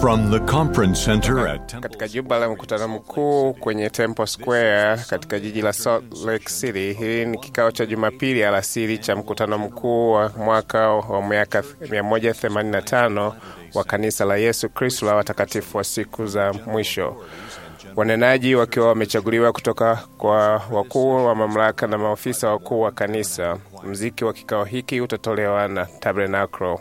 From the conference center at Temple katika jumba la mkutano mkuu kwenye Temple Square katika jiji la Salt Lake City. Hili ni kikao cha Jumapili alasiri cha mkutano mkuu wa mwaka wa miaka 185 wa kanisa la Yesu Kristo la watakatifu wa siku za mwisho, wanenaji wakiwa wamechaguliwa kutoka kwa wakuu wa mamlaka na maofisa wakuu wa kanisa. Mziki wa kikao hiki utatolewa na Tabernacle.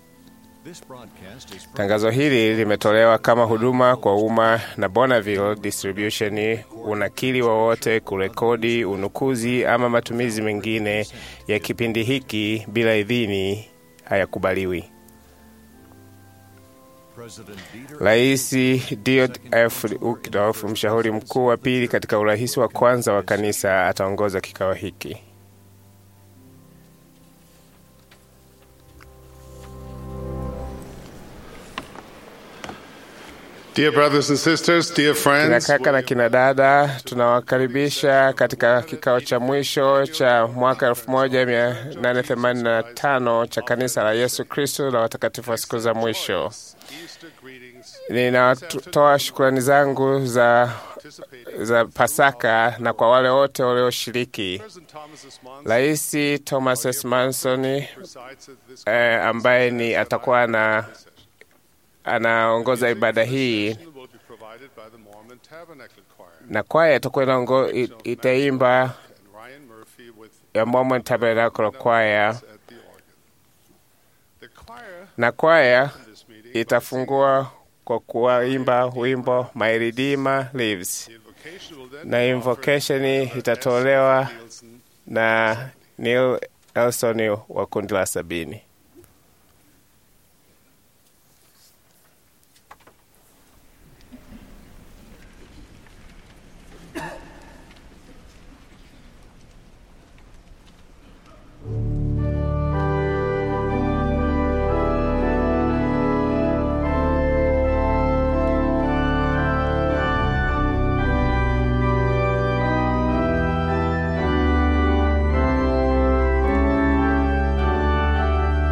Tangazo hili limetolewa kama huduma kwa umma na Bonneville Distribution. Unakili wowote, kurekodi, unukuzi ama matumizi mengine ya kipindi hiki bila idhini hayakubaliwi. Rais Diod F. Uchtdorf, mshauri mkuu wa pili katika urais wa kwanza wa kanisa, ataongoza kikao hiki. Dear brothers and sisters, dear Kina friends, kaka na kina dada, tunawakaribisha katika kikao cha mwisho cha mwaka 1885 cha kanisa la Yesu Kristo la watakatifu wa siku za mwisho. Ninatoa shukrani zangu za, za Pasaka na kwa wale wote walioshiriki. Rais Thomas S. Manson eh, ambaye ni atakuwa na anaongoza ibada hii na kwaya itakuwa inaongo- it- itaimba ya Mormon Tabernacle Choir na kwaya itafungua kwa kuwaimba wimbo My Redeemer Lives na invocation itatolewa na Neil Elson wa kundi la sabini. Thank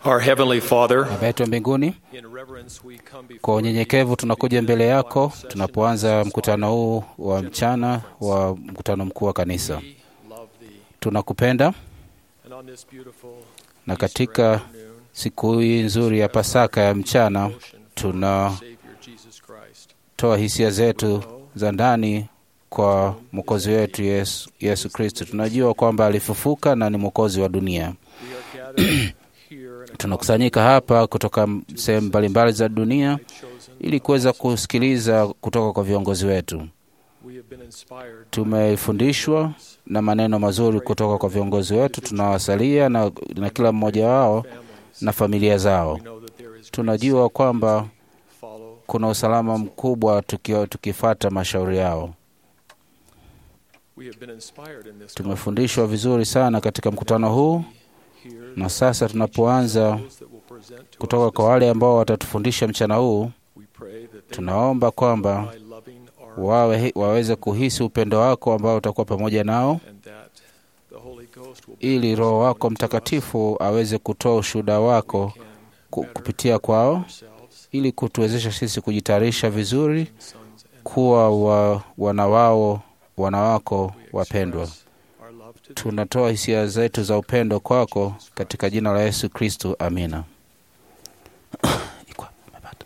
Our Heavenly Father, Baba yetu wa mbinguni, in reverence we come before kwa unyenyekevu tunakuja mbele yako tunapoanza mkutano huu wa mchana wa mkutano mkuu wa kanisa. thee, love thee. Tunakupenda And on this beautiful na katika siku hii nzuri ya Pasaka ya mchana tunatoa Savior Jesus Christ, hisia zetu za ndani kwa mwokozi wetu Yesu, Yesu Kristo. Tunajua kwamba alifufuka na ni mwokozi wa dunia. we are gathered here in a Tunakusanyika hapa kutoka sehemu mbalimbali za dunia chosen. ili kuweza kusikiliza kutoka kwa viongozi wetu. We have been inspired Tumefundishwa na maneno mazuri kutoka kwa viongozi wetu, tunawasalia na, na kila mmoja wao families. na familia zao. We know that there is Tunajua kwamba follow. kuna usalama mkubwa tuki, tukifata mashauri yao. We have been inspired in this Tumefundishwa vizuri sana katika mkutano huu, here na sasa tunapoanza those that will present to kutoka us kwa wale ambao watatufundisha mchana huu, we pray that they tunaomba kwamba by loving our wawe, waweze kuhisi upendo wako ambao utakuwa pamoja nao, and that the Holy Ghost will ili Roho wako Mtakatifu aweze kutoa ushuhuda wako can ku- better kupitia kwao, ourselves ili kutuwezesha sisi kujitayarisha vizuri sons and kuwa wa, wana wao wana wako wapendwa. express our love to thee. Tunatoa hisia zetu za upendo kwako katika jina la Yesu Kristo, amina. Ikwa, umepata.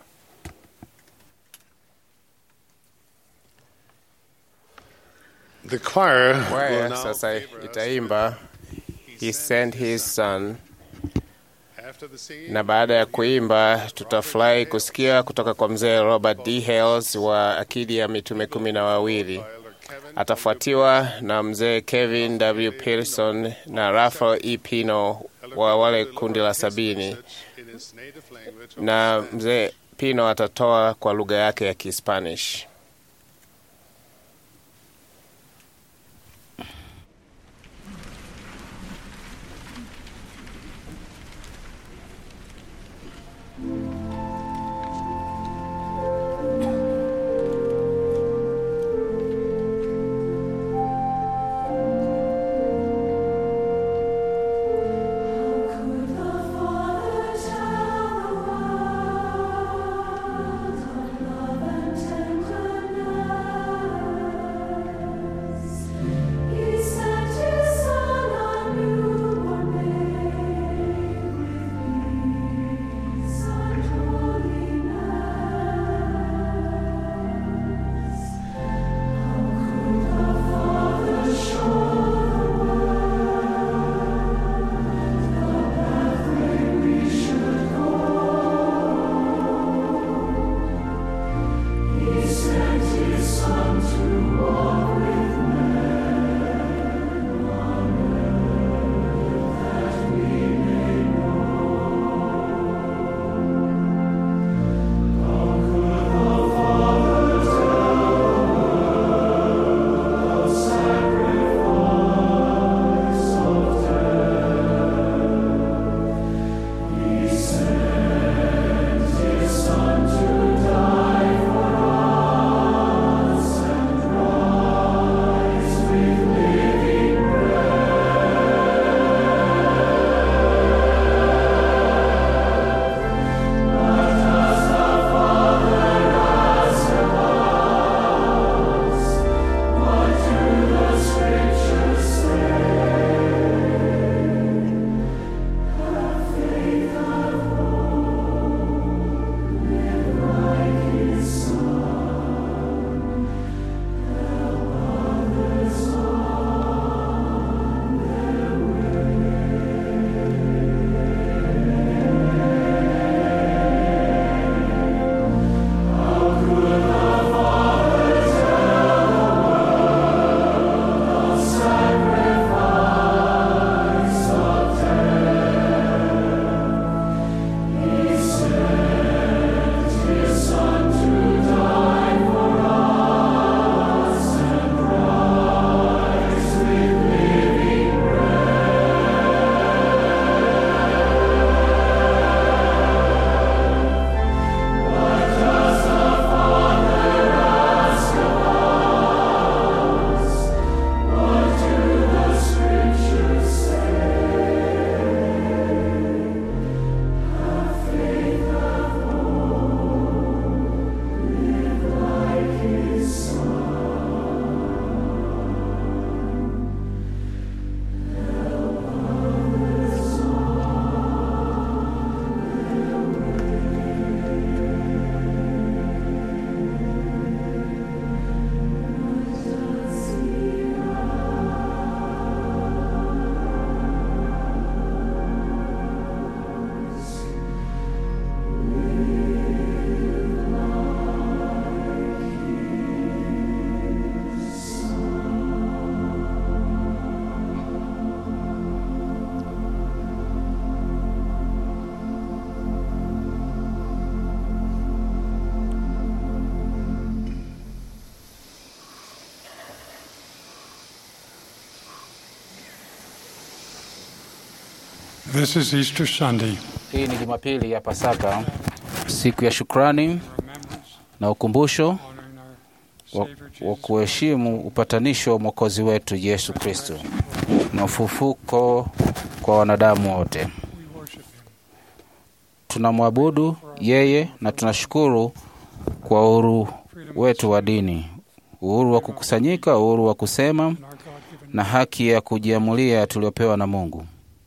The choir will Kwaya now sasa favor us itaimba He sent his son, after the singing. na baada ya kuimba tutafurahi kusikia kutoka kwa mzee Robert D. Hales wa Akidi ya Mitume kumi na wawili. Elder Kevin Atafuatiwa na mzee Kevin W. Pearson na Rafael E. Pino wa wale kundi la sabini, in his native language. na mzee Pino atatoa kwa lugha yake ya Kispanish. Love and tender This is Easter Sunday, Hii ni Jumapili ya Pasaka, siku ya shukrani remembrance, na ukumbusho honoring our wa, Savior wa Jesus. kuheshimu upatanisho wa Mwokozi wetu Yesu Kristo na ufufuko kwa wanadamu wote. We worship Him. Tunamwabudu yeye na tunashukuru kwa uhuru wetu wa dini, uhuru wa kukusanyika, uhuru wa kusema and our God-given na haki ya kujiamulia tuliopewa na Mungu.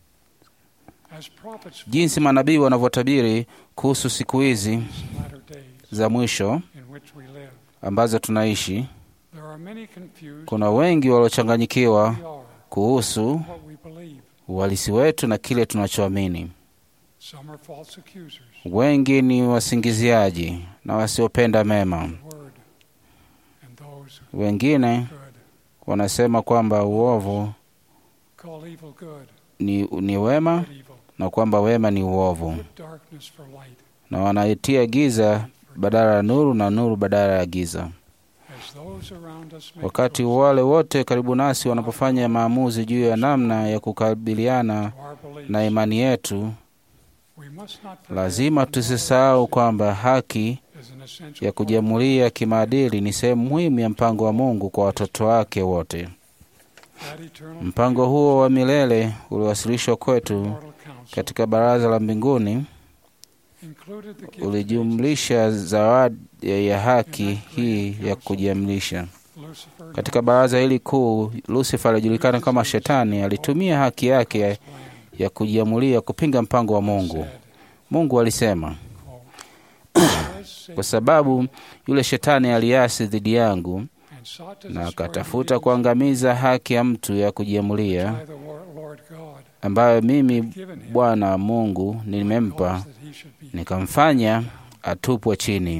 as prophets Jinsi manabii wanavyotabiri kuhusu siku hizi in latter days za mwisho in which we live. ambazo tunaishi, There are many confused kuna wengi waliochanganyikiwa who we are, kuhusu what we believe. uhalisi wetu na kile tunachoamini. Some are false accusers. Wengi ni wasingiziaji na wasiopenda mema. of the Word, and those Wengine good wanasema kwamba uovu call evil good, ni, ni wema good evil. na kwamba wema ni uovu, Put darkness for light, na wanaitia giza badala ya nuru na nuru badala ya giza. as those around us make Wakati choices wale wote karibu nasi wanapofanya maamuzi juu ya namna ya kukabiliana to our beliefs. na imani yetu, We must not forget lazima that tusisahau kwamba haki is an essential ya part kujiamulia kimaadili ni sehemu muhimu ya mpango wa Mungu kwa watoto wake wote. of that eternal Mpango huo wa milele uliwasilishwa kwetu immortal counsel katika baraza la mbinguni, included the gift of ulijumlisha zawadi ya haki hii ya kujiamlisha. Lucifer Katika baraza hili kuu, Lucifer alijulikana kama Shetani, alitumia haki yake ya, ya kujiamulia kupinga mpango wa Mungu. said, Mungu alisema, "Because kwa Satan sababu yule Shetani aliasi dhidi yangu and sought to na destroy akatafuta the kuangamiza haki ya mtu ya kujiamulia by the Lord Lord God, ambayo mimi given him Bwana Mungu nimempa, cause that he should be nikamfanya atupwe chini.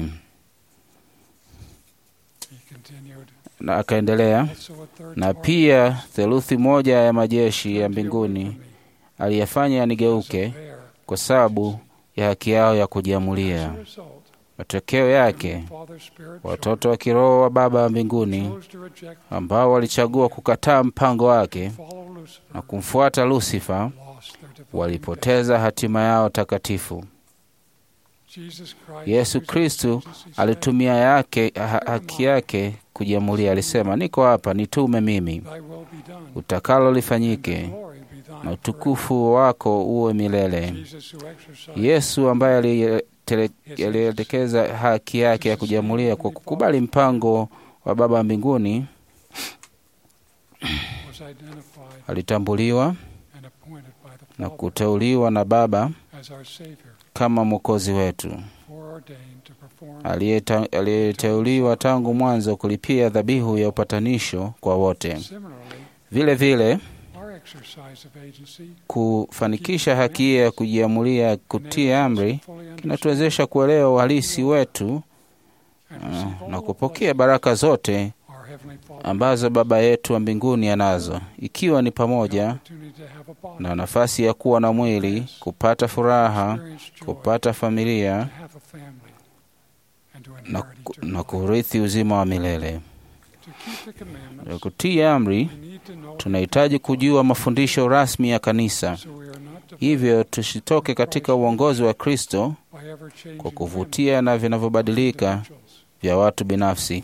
He continued, Na akaendelea, also a third na part pia theluthi moja ya majeshi ya turned away mbinguni from me, aliyafanya yanigeuke because of their kwa sababu ya haki yao ya kujiamulia. As a result, Matokeo yake, Father Spirit watoto wa kiroho wa Baba wa mbinguni chose to reject ambao walichagua kukataa mpango wake follow Lucifer na kumfuata Lusifa lost their divine walipoteza hatima yao takatifu. destiny. Jesus Christ Yesu used Kristu his agency, said, alitumia yake ha haki yake kujiamulia. Alisema, niko hapa, nitume mimi, Thy will be done, utakalo and lifanyike, thy glory be thine na forever." utukufu wako uwe milele. Jesus who exercised Yesu ambaye aliyetele- alielekeza haki yake ya kujiamulia kwa kukubali mpango wa Baba wa mbinguni, was identified alitambuliwa and appointed by the na Father kuteuliwa na Baba as our Savior, kama mwokozi wetu, foreordained to perform aliyeta- aliyeteuliwa tangu mwanzo kulipia dhabihu ya upatanisho kwa wote. Similarly, Vile vile our exercise of agency kufanikisha haki hiyo ya kujiamulia kutii enables us amri to fully understand kinatuwezesha kuelewa uhalisi wetu and uh, receive all na the kupokea blessings baraka zote our Heavenly Father ambazo Baba yetu wa mbinguni anazo, ikiwa ni the pamoja opportunity to have a body, na nafasi ya kuwa na mwili, kupata furaha, experience joy, kupata to familia have a family, and to na, inherit ku- eternal na life. kurithi uzima wa milele. To keep the commandments, Ya Kutii amri, we need to know tunahitaji kujua mafundisho rasmi ya kanisa, so we are not defiled hivyo tusitoke katika uongozi wa Kristo by ever-changing kwa whims kuvutia na of vinavyobadilika individuals. vya watu binafsi.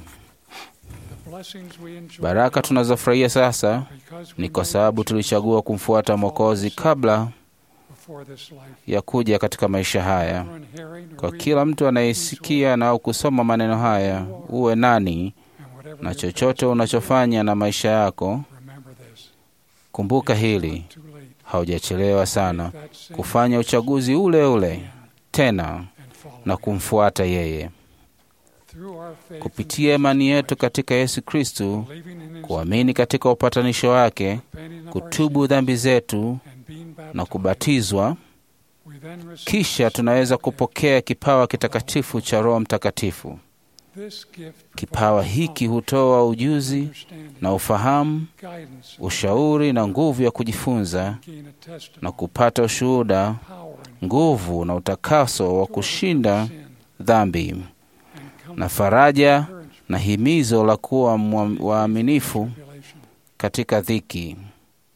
The blessings we enjoy Baraka now tunazofurahia sasa because we ni kwa made sababu the tulichagua kumfuata Mwokozi kabla choice before this life. ya kuja katika maisha haya. Everyone hearing or Kwa reading kila mtu anayesikia na au kusoma maneno haya, uwe nani and whatever na your chochote past unachofanya na maisha yako, remember this. kumbuka It's hili, not too late. haujachelewa sana Make that same kufanya uchaguzi ule ule again tena and follow na him. kumfuata yeye. Through our faith Kupitia in imani Jesus yetu Christ, katika Yesu Kristu, believing in his kuamini katika upatanisho wake, repenting of our kutubu sins, dhambi zetu and being na baptized, kubatizwa, we then receive kisha the tunaweza Spirit. kupokea kipawa kitakatifu cha Roho Mtakatifu. This gift Kipawa provides hiki knowledge, hutoa ujuzi understanding, na ufahamu, guidance, ushauri na nguvu ya kujifunza gain a testimony, na kupata ushuhuda, power and nguvu na utakaso wa kushinda sin, dhambi and na comfort, faraja encouragement, na himizo la kuwa mwa- waaminifu tribulation. katika dhiki.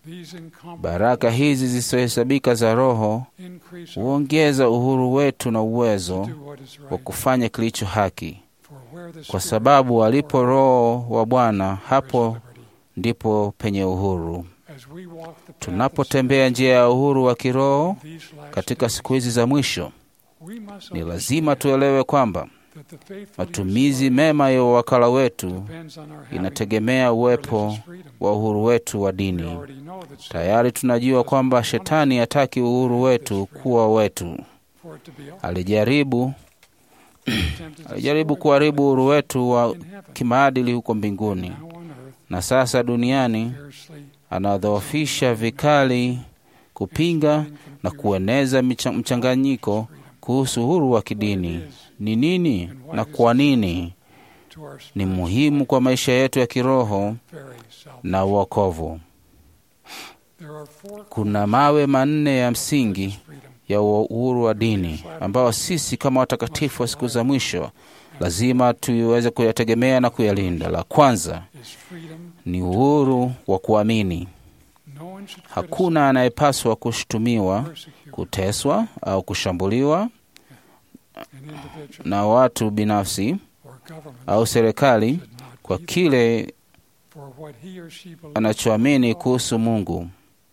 These incomparable Baraka hizi zisizohesabika za Roho increase our huongeza uhuru wetu na uwezo do what is wa right. kufanya kilicho haki, For where the kwa Spirit sababu of alipo the Lord Roho wa Bwana, there is hapo liberty. ndipo penye uhuru. As we walk the path of Tunapotembea njia ya uhuru wa kiroho these last katika days, siku hizi za mwisho, we must ni lazima understand tuelewe kwamba that the faithful matumizi use of mema ya uwakala wetu depends on our having inategemea uwepo religious freedom. wa uhuru wetu wa We dini. already know that Satan Tayari tunajua kwamba shetani hataki uhuru wetu kuwa wetu. for it to be ours, Alijaribu attempted to alijaribu destroy kuharibu uhuru wetu wa in heaven. kimaadili huko mbinguni, Now on earth, na sasa duniani fiercely anadhoofisha vikali kupinga na kueneza micha- mchanganyiko kuhusu uhuru wa kidini. Ni nini na kwa nini to our ni muhimu kwa maisha yetu ya kiroho very self. na uokovu. There are four Kuna mawe manne ya msingi freedom. ya uhuru wa dini ambao sisi kama watakatifu wa siku za mwisho lazima tuiweze kuyategemea na kuyalinda. La kwanza Is freedom. ni uhuru wa kuamini. No one should Hakuna anayepaswa kushutumiwa, criticize, persecute kuteswa au kushambuliwa an individual na watu binafsi or government au serikali should not kwa be kile for what he or she believes anachoamini kuhusu Mungu.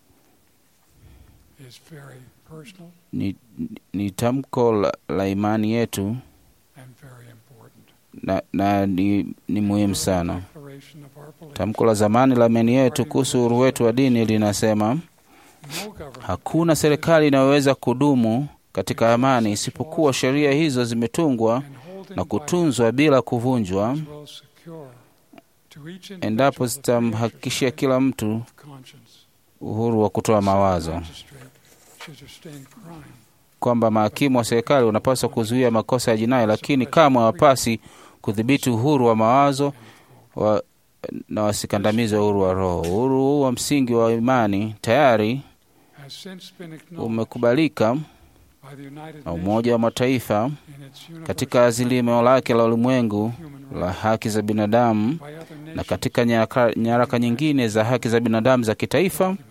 is very personal Ni, ni tamko la, la imani yetu and very important. na, na ni, ni muhimu sana. Declaration of our belief. Tamko la zamani la imani yetu kuhusu uhuru wetu wa dini linasema No government hakuna serikali inayoweza kudumu katika amani isipokuwa sheria hizo zimetungwa can hold in na kutunzwa bila kuvunjwa, violence will secure to each individual endapo the free zitamhakikishia exercise kila mtu of conscience. uhuru wa kutoa mawazo, Magistrate should sustain crime kwamba mahakimu wa serikali wanapaswa kuzuia makosa ya jinai, lakini kamwe hawapasi kudhibiti uhuru wa mawazo wa, na wasikandamize uhuru wa roho. Uhuru huu wa msingi wa imani tayari has since been acknowledged umekubalika by the United na Nations Umoja wa Mataifa in its universal katika azimio lake la ulimwengu human la rights haki za binadamu by other na nations katika nyaraka, nyaraka nyingine za haki za binadamu za kitaifa documents.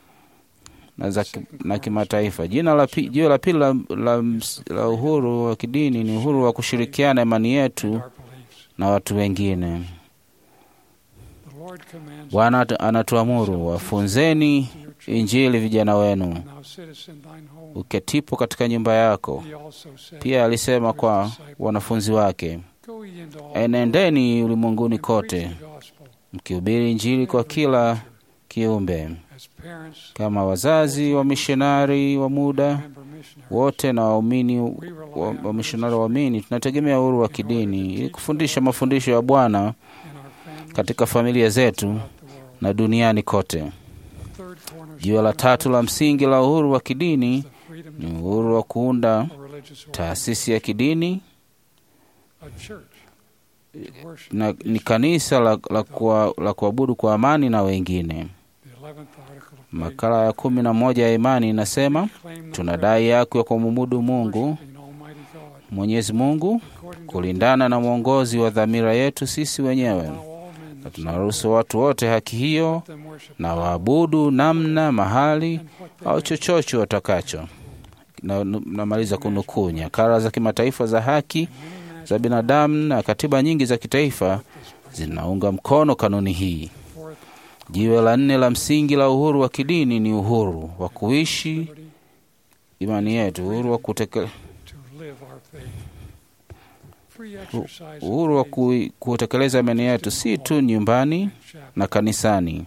na, za, ki- na kimataifa. Jina la pi- jiwe la pili la, la, ms- la uhuru wa kidini ni uhuru wa kushirikiana imani yetu and our beliefs. na watu wengine. The Lord commands Bwana atu- anatuamuru, wafunzeni to your children, Injili vijana wenu, now sittest in thine home. uketipo katika nyumba yako. He also said Pia alisema to his kwa disciples, wanafunzi wake, Go ye into all enendeni ulimwenguni and preach kote the gospel mkihubiri Injili kwa kila kiumbe, as parents, kama wazazi wa mishonari wa muda member missionaries. wote na waumini We rely wa, on wa mishonari waamini, tunategemea uhuru wa kidini ili kufundisha mafundisho ya Bwana in our families katika familia zetu throughout the world. na duniani kote. The third cornerstone Jiwe la of tatu la msingi la uhuru wa kidini is the freedom ni to uhuru wa kuunda form a religious order, taasisi ya kidini a church, to worship na each ni kanisa la, la, kuwa, la kuabudu kwa amani na wengine. The 11th article of faith Makala ya kumi na moja ya imani inasema claim the tunadai haki ya kumwabudu Mungu worshiping Almighty God Mwenyezi Mungu according to kulingana na mwongozi wa dhamira yetu sisi wenyewe, allow all men na to tunaruhusu watu wote haki hiyo let them worship na waabudu namna, mahali and what they au may chochote watakacho. Na- Namaliza kunukuu nyakara za kimataifa za haki za binadamu na katiba nyingi za kitaifa zinaunga mkono kanuni hii. forth Jiwe la nne la msingi la uhuru wa kidini ni uhuru wa kuishi liberty imani yetu, uhuru wa kuteke, to live our faith. Free exercise of uhuru wa faith kui- kutekeleza imani yetu si tu nyumbani in chapel, na kanisani,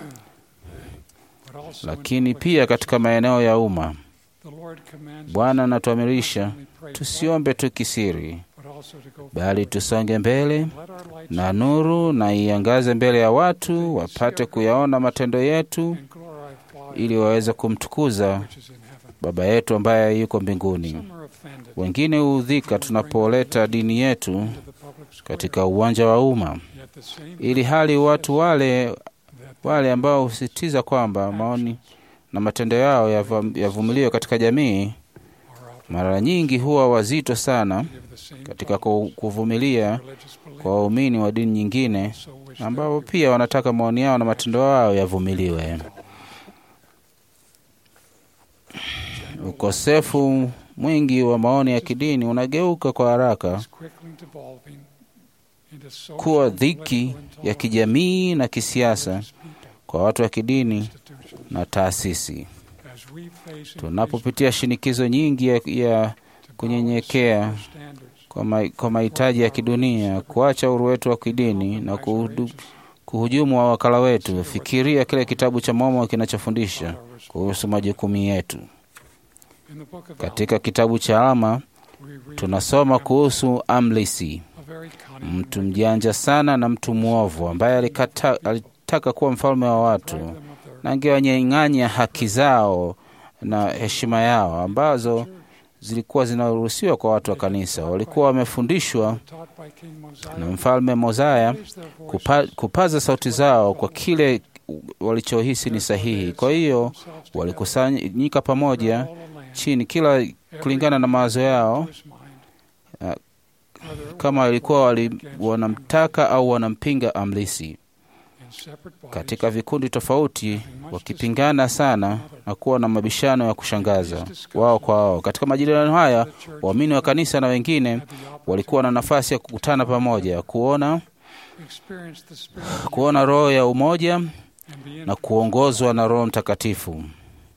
but also in lakini public pia katika maeneo ya umma. The Lord commands Bwana us anatuamirisha not only pray tusiombe tu kisiri, but also to go bali forward. tusonge mbele Let our light na nuru na iangaze mbele ya watu wapate kuyaona matendo yetu, and glorify Father ili waweze kumtukuza which is in heaven. Baba yetu ambaye yuko mbinguni. Some are offended Wengine huudhika tunapoleta dini yetu into the public square, katika uwanja wa umma, yet the same ili hali watu wale that wale ambao husisitiza kwamba maoni na matendo yao yavam- yavumiliwe katika jamii, are out mara nyingi huwa wazito sana give the same katika ku- kuvumilia religious belief kwa waumini wa dini nyingine so wish ambao pia wanataka maoni yao na matendo yao yavumiliwe. Ukosefu mwingi wa maoni ya kidini unageuka kwa haraka is quickly devolving into social kuwa and dhiki political ya kijamii na kisiasa intolerance people, kwa watu wa kidini institutions. na taasisi. As we face increased Tunapopitia shinikizo nyingi ya, ya kunyenyekea standards kwa ma- kwa mahitaji ya kidunia, kuacha uhuru wetu wa kidini na kuhudu, kuhujumu wa wakala wetu, fikiria kile kitabu cha Mormoni kinachofundisha kuhusu majukumu yetu. in the book of Katika kitabu cha Alma Alma, we read tunasoma kuhusu Amlisi, a very cunning mtu mjanja sana na mtu mwovu ambaye alikata, alitaka kuwa mfalme wa watu deprived them of their na angewanyang'anya haki zao na heshima yao ambazo zilikuwa zinaruhusiwa kwa watu wa kanisa. Walikuwa wamefundishwa taught by King Mosiah na mfalme Mozaya raise their voices kupa, kupaza sauti zao kwa kile walichohisi ni sahihi. Kwa hiyo themselves together walikusanyika pamoja all the land, chini, kila kulingana na mawazo yao, to his mind, uh, whether it kama was walikuwa wali, against wanamtaka au wanampinga Amlisi. in separate bodies, Katika vikundi tofauti, wakipingana sana na kuwa na mabishano ya kushangaza wao kwa wao. Katika majadiliano haya, waamini wa kanisa na wengine had the opportunity walikuwa na nafasi ya kukutana pamoja, kuona to experience the spirit of kuona roho ya umoja and be na kuongozwa na Roho Mtakatifu. And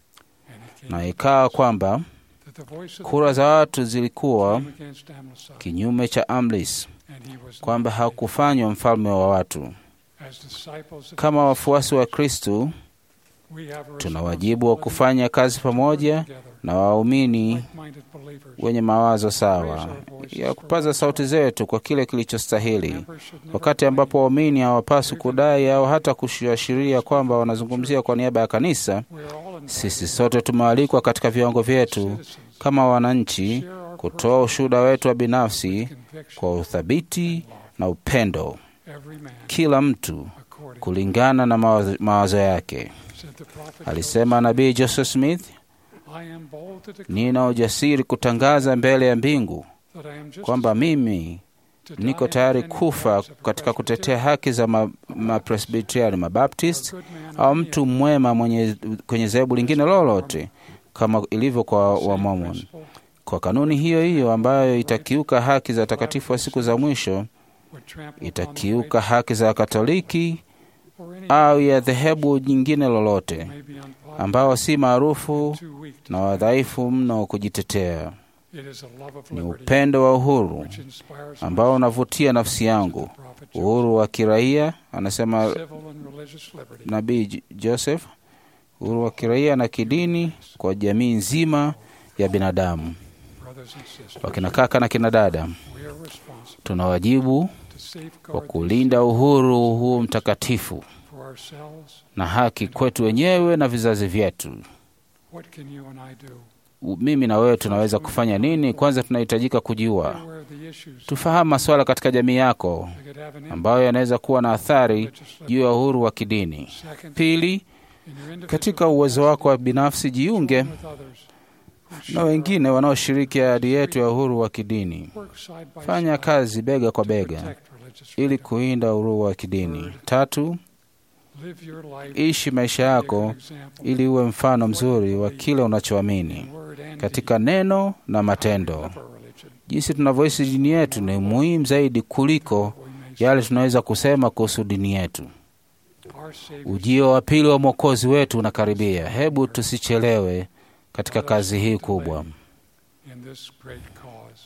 it came Na ikawa kwamba that the voice of kura za watu zilikuwa came against Amlici, kinyume cha Amlis, and he was kwamba not hakufanywa mfalme wa watu. as disciples of Kama wafuasi wa Kristu, we have a tuna wajibu wa responsibility kufanya kazi to work pamoja together, na waumini like-minded believers. wenye mawazo sawa ya kupaza sauti zetu kwa kile kilichostahili, Members should never wakati ambapo waumini hawapaswi kudai au hata kuashiria kwamba wanazungumzia kwa niaba ya kanisa. We are all invited Sisi sote tumealikwa katika viwango vyetu citizens kama wananchi share our kutoa ushuhuda wetu wa binafsi conviction kwa uthabiti na upendo, every man kila mtu according kulingana na mawazo, mawazo yake. said the prophet Alisema nabii Joseph Smith, Joseph, I am bold to declare nina ujasiri kutangaza mbele ya mbingu that I am just kwamba mimi to die niko in tayari defending the kufa rights of a katika kutetea Presbyterian haki za ma- mapresbiteriani or mabaptist good man au of mtu mwema mwenye kwenye dhehebu lingine lolote kama ilivyo kwa Same Wamormon. principle Kwa kanuni hiyo hiyo ambayo itakiuka haki za watakatifu wa siku za mwisho, would trample upon the itakiuka haki za Wakatoliki rights or any au ya dhehebu jingine lolote may be unpopular, ambao si maarufu too weak to na wadhaifu mno kujitetea. It is a love of Ni liberty upendo wa uhuru which inspires ambao us, unavutia nafsi said yangu, the prophet uhuru wa kiraia, anasema Joseph. Civil and religious liberty nabii J- Joseph, uhuru wa kiraia na kidini kwa jamii nzima ya binadamu. brothers and sisters Wakina kaka na kina dada, we are responsible tuna wajibu to wa safeguard kulinda uhuru huu mtakatifu for ourselves na haki kwetu wenyewe na vizazi vyetu. what can you and I do U- Mimi na wewe tunaweza kufanya nini? Kwanza tunahitajika kujua, Be aware of the issues tufahamu masuala katika jamii yako that could have an impact ambayo yanaweza kuwa na on athari religious liberty. juu ya uhuru wa kidini. Second, Pili, in your individual katika uwezo wako wa binafsi, jiunge join with others who na share wengine wanaoshiriki ahadi yetu ya uhuru wa kidini. our work side by Fanya side kazi bega kwa to bega protect religious ili freedom. kuinda uhuru wa kidini. Tatu, Live your life ishi maisha be a yako good example ili uwe mfano mzuri wa kile unachoamini in word and katika neno na deed. matendo. Live our religion, Jinsi tunavyoishi dini yetu ni muhimu zaidi kuliko we may yale tunaweza kusema kuhusu dini yetu. say, our Savior Ujio wa pili wa Mwokozi wetu unakaribia. Hebu tusichelewe katika kazi hii kubwa. in this great cause.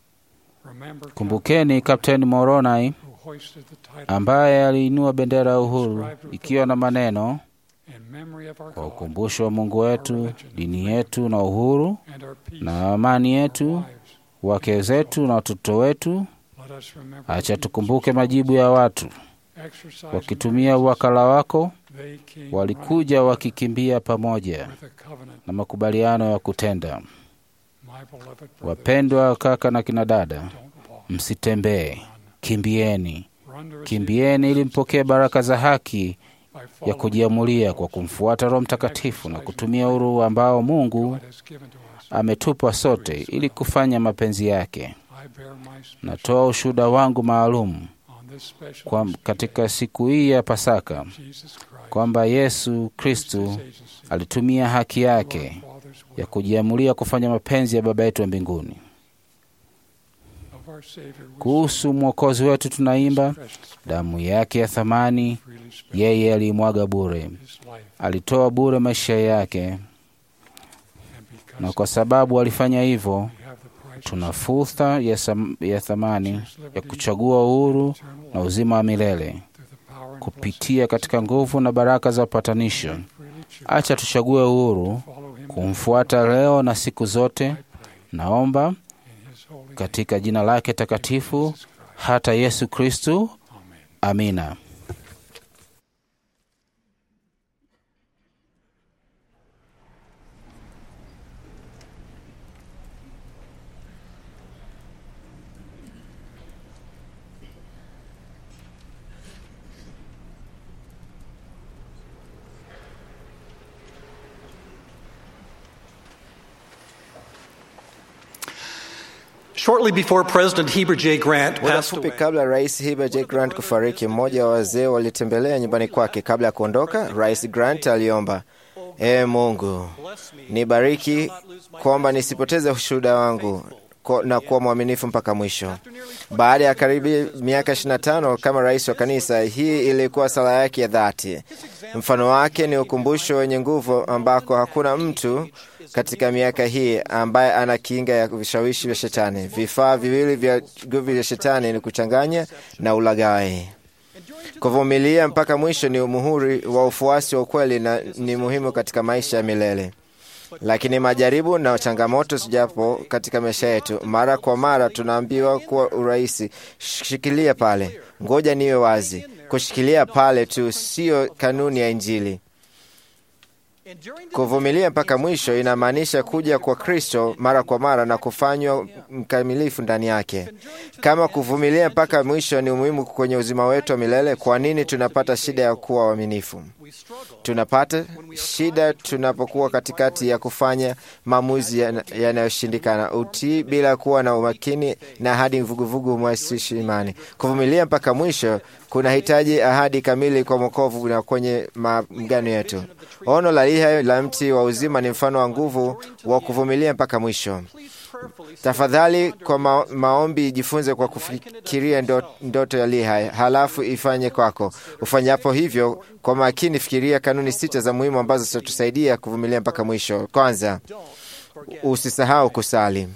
Remember Kumbukeni Kapteni Moronai who hoisted the title ambaye aliinua bendera ya uhuru ikiwa na maneno in memory of our kwa God ukumbusho wa Mungu wetu, dini yetu na uhuru and our peace, na amani our yetu, lives. wake zetu na watoto wetu. Let us remember Acha the tukumbuke majibu ya watu exercise wakitumia uwakala wako, they came walikuja wakikimbia pamoja running with a covenant. na makubaliano ya kutenda. My beloved brothers, Wapendwa kaka na kina dada, don't walk, msitembee, kimbieni, run to receive kimbieni ili mpokee baraka za haki by ya following kujiamulia kwa kumfuata Roho Mtakatifu na kutumia uhuru ambao Mungu God has given to us. ametupa sote ili kufanya mapenzi yake. I bear my special Natoa ushuhuda wangu maalum on this special kwa feast katika siku hii ya Pasaka day, Jesus Christ, kwamba Yesu used Kristu his agency alitumia haki to our yake Father's will ya kujiamulia kufanya mapenzi ya Baba yetu wa mbinguni. of our Savior we Kuhusu Mwokozi wetu tunaimba, damu yake ya thamani freely spent yeye aliimwaga bure, his life, alitoa bure maisha yake, and na because kwa sababu alifanya hivyo, we have the price tuna fursa ya, sam- ya thamani ya kuchagua uhuru na uzima wa milele through the power and blessing kupitia katika nguvu na baraka za upatanisho. freely choose Acha tuchague uhuru to follow him kumfuata leo na siku zote. I pray Naomba in his holy name. katika jina lake takatifu, Jesus Christ. hata Yesu Kristu. Amen. Amina. Shortly before President Heber J. Grant Muda passed mfupi away, kabla Rais Heber J. Grant kufariki, mmoja wa wazee walitembelea nyumbani kwake. Kabla ya kuondoka, Rais Grant aliomba, Ee Mungu, nibariki kwamba nisipoteze ushuhuda wangu ko- na kuwa mwaminifu mpaka mwisho. Baada ya karibu miaka 25 kama rais wa kanisa, hii ilikuwa sala yake ya dhati. Mfano wake ni ukumbusho wenye nguvu ambako hakuna mtu katika miaka hii ambaye ana kinga ya vishawishi vya shetani. Vifaa viwili vya nguvu vya shetani ni kuchanganya na ulaghai. Kuvumilia mpaka mwisho ni muhuri wa ufuasi wa ukweli na ni muhimu katika maisha ya milele. Lakini majaribu na changamoto zijapo katika maisha yetu, mara kwa mara tunaambiwa kuwa urahisi, shikilia pale, ngoja niwe wazi. Kushikilia pale tu siyo kanuni ya Injili. Kuvumilia mpaka mwisho inamaanisha kuja kwa Kristo mara kwa mara na kufanywa mkamilifu ndani yake. Kama kuvumilia mpaka mwisho ni muhimu kwenye uzima wetu wa milele, kwa nini tunapata shida ya kuwa waaminifu? Tunapata shida tunapokuwa katikati ya kufanya maamuzi yana- yanayoshindikana, utii bila kuwa na umakini na ahadi vuguvugu mwasishi imani. Kuvumilia mpaka mwisho kunahitaji ahadi kamili kwa mwokovu na kwenye maagano yetu. Ono la liha la mti wa uzima ni mfano wa nguvu wa kuvumilia mpaka mwisho. Tafadhali kwa ma maombi jifunze kwa kufikiria ndo, ndoto ya liha, halafu ifanye kwako. Ufanyapo hivyo kwa makini, fikiria kanuni sita za muhimu ambazo zitatusaidia kuvumilia mpaka mwisho. Kwanza, usisahau kusali.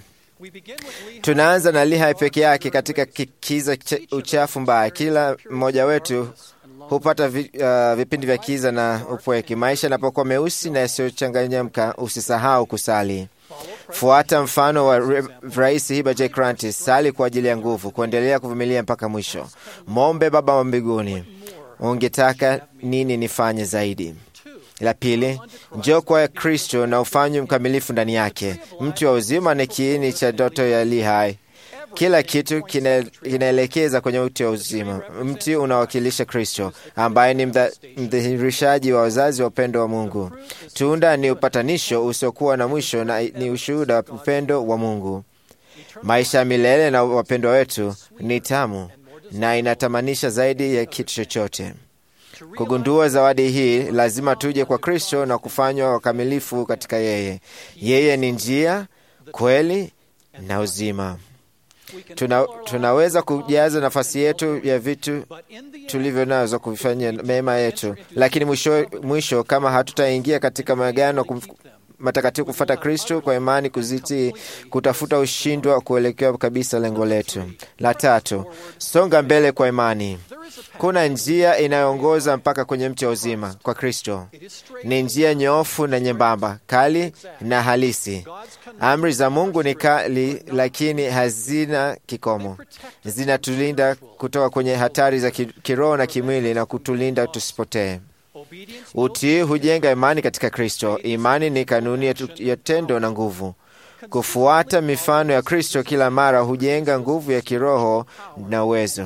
Tunaanza na Lihai peke yake katika kiza cha uchafu mbaya. Kila mmoja wetu hupata vi, uh, vipindi vya kiza na upweke. Maisha yanapokuwa meusi na yasiyochanganyamka, usisahau kusali. Fuata mfano wa Re- Rais Heber J. Grant, sali kwa ajili ya nguvu, kuendelea kuvumilia mpaka mwisho. Mombe Baba wa mbinguni, ungetaka nini nifanye zaidi? La pili, njoo kwa Kristo na ufanywe mkamilifu ndani yake. Mti wa uzima ni kiini cha ndoto ya Lihai. Kila kitu kina- kinaelekeza kwenye mti wa uzima. Mti unawakilisha Kristo ambaye ni mdha- mdhihirishaji wa wazazi wa upendo wa Mungu. Tunda ni upatanisho usiokuwa na mwisho na ni ushuhuda wa upendo wa Mungu. Maisha ya milele na wapendwa wetu ni tamu na inatamanisha zaidi ya kitu chochote. Kugundua zawadi hii, lazima tuje kwa Kristo na kufanywa wakamilifu katika yeye. Yeye ni njia, kweli na uzima. Tuna, tunaweza kujaza nafasi yetu ya vitu tulivyo nazo kufanya mema yetu, lakini mwisho, mwisho kama hatutaingia katika maagano kum- matakatifu kufuata Kristo kwa imani, kuzitii, kutafuta ushindi wa kuelekea kabisa lengo letu. La tatu, songa mbele kwa imani. Kuna njia inayoongoza mpaka kwenye mti wa uzima kwa Kristo. Ni njia nyoofu na nyembamba, kali na halisi. Amri za Mungu ni kali, lakini hazina kikomo. Zinatulinda kutoka kwenye hatari za ki- kiroho na kimwili na kutulinda tusipotee. Utii hujenga imani katika Kristo. Imani ni kanuni ya tu- ya tendo na nguvu. Kufuata mifano ya Kristo kila mara hujenga nguvu ya kiroho na uwezo.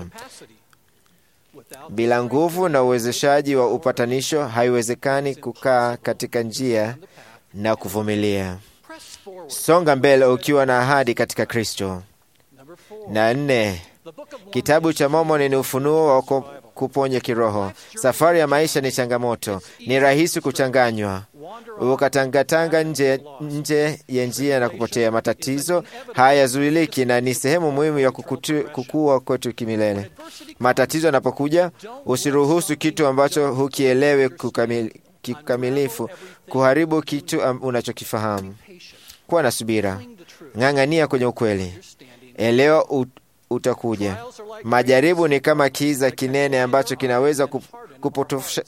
Bila nguvu na uwezeshaji wa upatanisho, haiwezekani kukaa katika njia na kuvumilia. Songa mbele ukiwa na ahadi katika Kristo. Na nne, kitabu cha Mormoni ni ufunuo wa ku- kuponya kiroho. Safari ya maisha ni changamoto, ni rahisi kuchanganywa. ukatangatanga nje, nje ya njia na kupotea. Matatizo hayazuiliki na ni sehemu muhimu ya kukutu, kukua kwetu kimilele. Matatizo yanapokuja, usiruhusu kitu ambacho hukielewi kukamili, kikamilifu kuharibu kitu am- unachokifahamu. Kuwa na subira, ng'ang'ania kwenye ukweli, elewa ut, utakuja. Majaribu ni kama kiza kinene ambacho kinaweza kup- kupotosha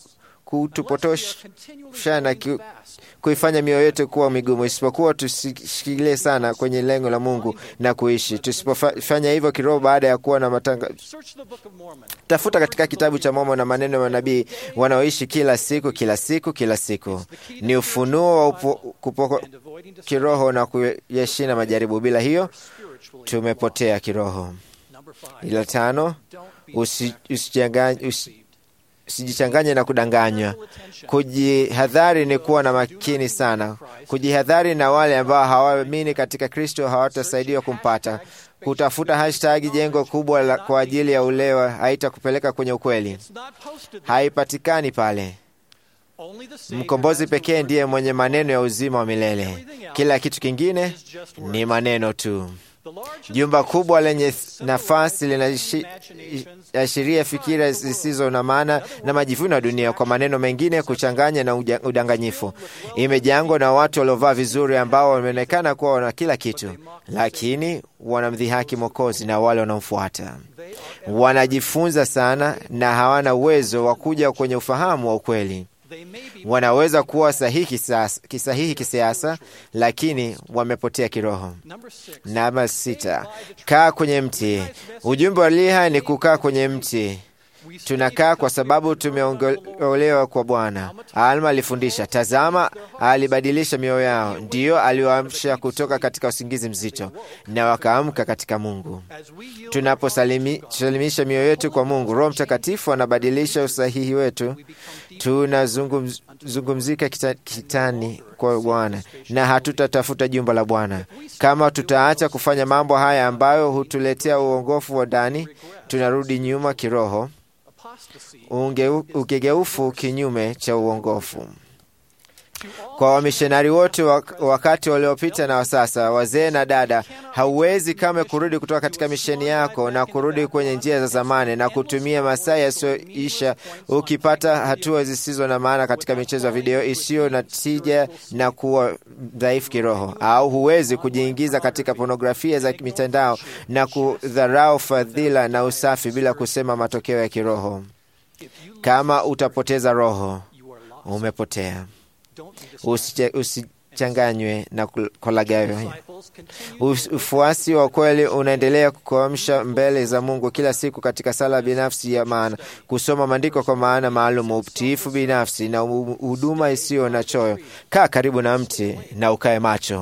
kutupotosha na ki, kuifanya mioyo yetu kuwa migumu, isipokuwa tusishikilie sana kwenye lengo la Mungu na kuishi. Tusipofanya hivyo kiroho, baada ya kuwa na matanga, tafuta katika kitabu cha Mormoni na maneno ya manabii wanaoishi kila siku kila siku kila siku. Ni ufunuo wa upo, kupoko kiroho na kuyashinda majaribu. Bila hiyo tumepotea kiroho. Ila tano, usi- usichanganye usi, usijichanganye na kudanganywa. Kujihadhari ni kuwa na makini sana. Kujihadhari na wale ambao hawaamini katika Kristo hawatasaidiwa kumpata. Kutafuta hashtag jengo kubwa la, kwa ajili ya ulewa haitakupeleka kwenye ukweli, haipatikani pale. Mkombozi pekee ndiye mwenye maneno ya uzima wa milele. Kila kitu kingine ni maneno tu. Jumba kubwa lenye nafasi linaashiria fikira zisizo na maana na majivuno ya dunia, kwa maneno mengine, kuchanganya na uja- udanganyifu. Imejengwa na watu waliovaa vizuri, ambao wameonekana kuwa wana kila kitu, lakini wanamdhihaki Mwokozi na wale wanaomfuata. Wanajifunza sana na hawana uwezo wa kuja kwenye ufahamu wa ukweli. Wanaweza kuwa sahihi kisasa- kisahihi kisiasa, lakini wamepotea kiroho. Namba sita, kaa kwenye mti. Ujumbe wa liha ni kukaa kwenye mti. Tunakaa kwa sababu tumeongolewa kwa Bwana. Alma alifundisha, tazama, alibadilisha mioyo yao, ndiyo aliwaamsha kutoka katika usingizi mzito, na wakaamka katika Mungu. Tunaposalimisha mioyo yetu kwa Mungu, Roho Mtakatifu anabadilisha usahihi wetu. Tunazungumzika kita, kitani kwa Bwana na hatutatafuta jumba la Bwana. Kama tutaacha kufanya mambo haya ambayo hutuletea uongofu wa ndani, tunarudi nyuma kiroho, unge- ukigeufu kinyume cha uongofu. Kwa wamishonari wote wak- wakati waliopita na wa sasa, wazee na dada, hauwezi kame kurudi kutoka katika misheni yako na kurudi kwenye njia za zamani na kutumia masaa yasiyoisha ukipata hatua zisizo na maana katika michezo ya video isiyo na tija na kuwa dhaifu kiroho, au huwezi kujiingiza katika pornografia za mitandao na kudharau fadhila na usafi bila kusema matokeo ya kiroho. Kama utapoteza roho, umepotea. Usiche- Usichanganywe na kul- kolagavyo. Us- Ufuasi wa kweli unaendelea kuamsha mbele za Mungu kila siku katika sala binafsi ya maana, kusoma maandiko kwa maana maalum, utiifu binafsi na hu- huduma isiyo na choyo. Kaa karibu na mti na ukae macho.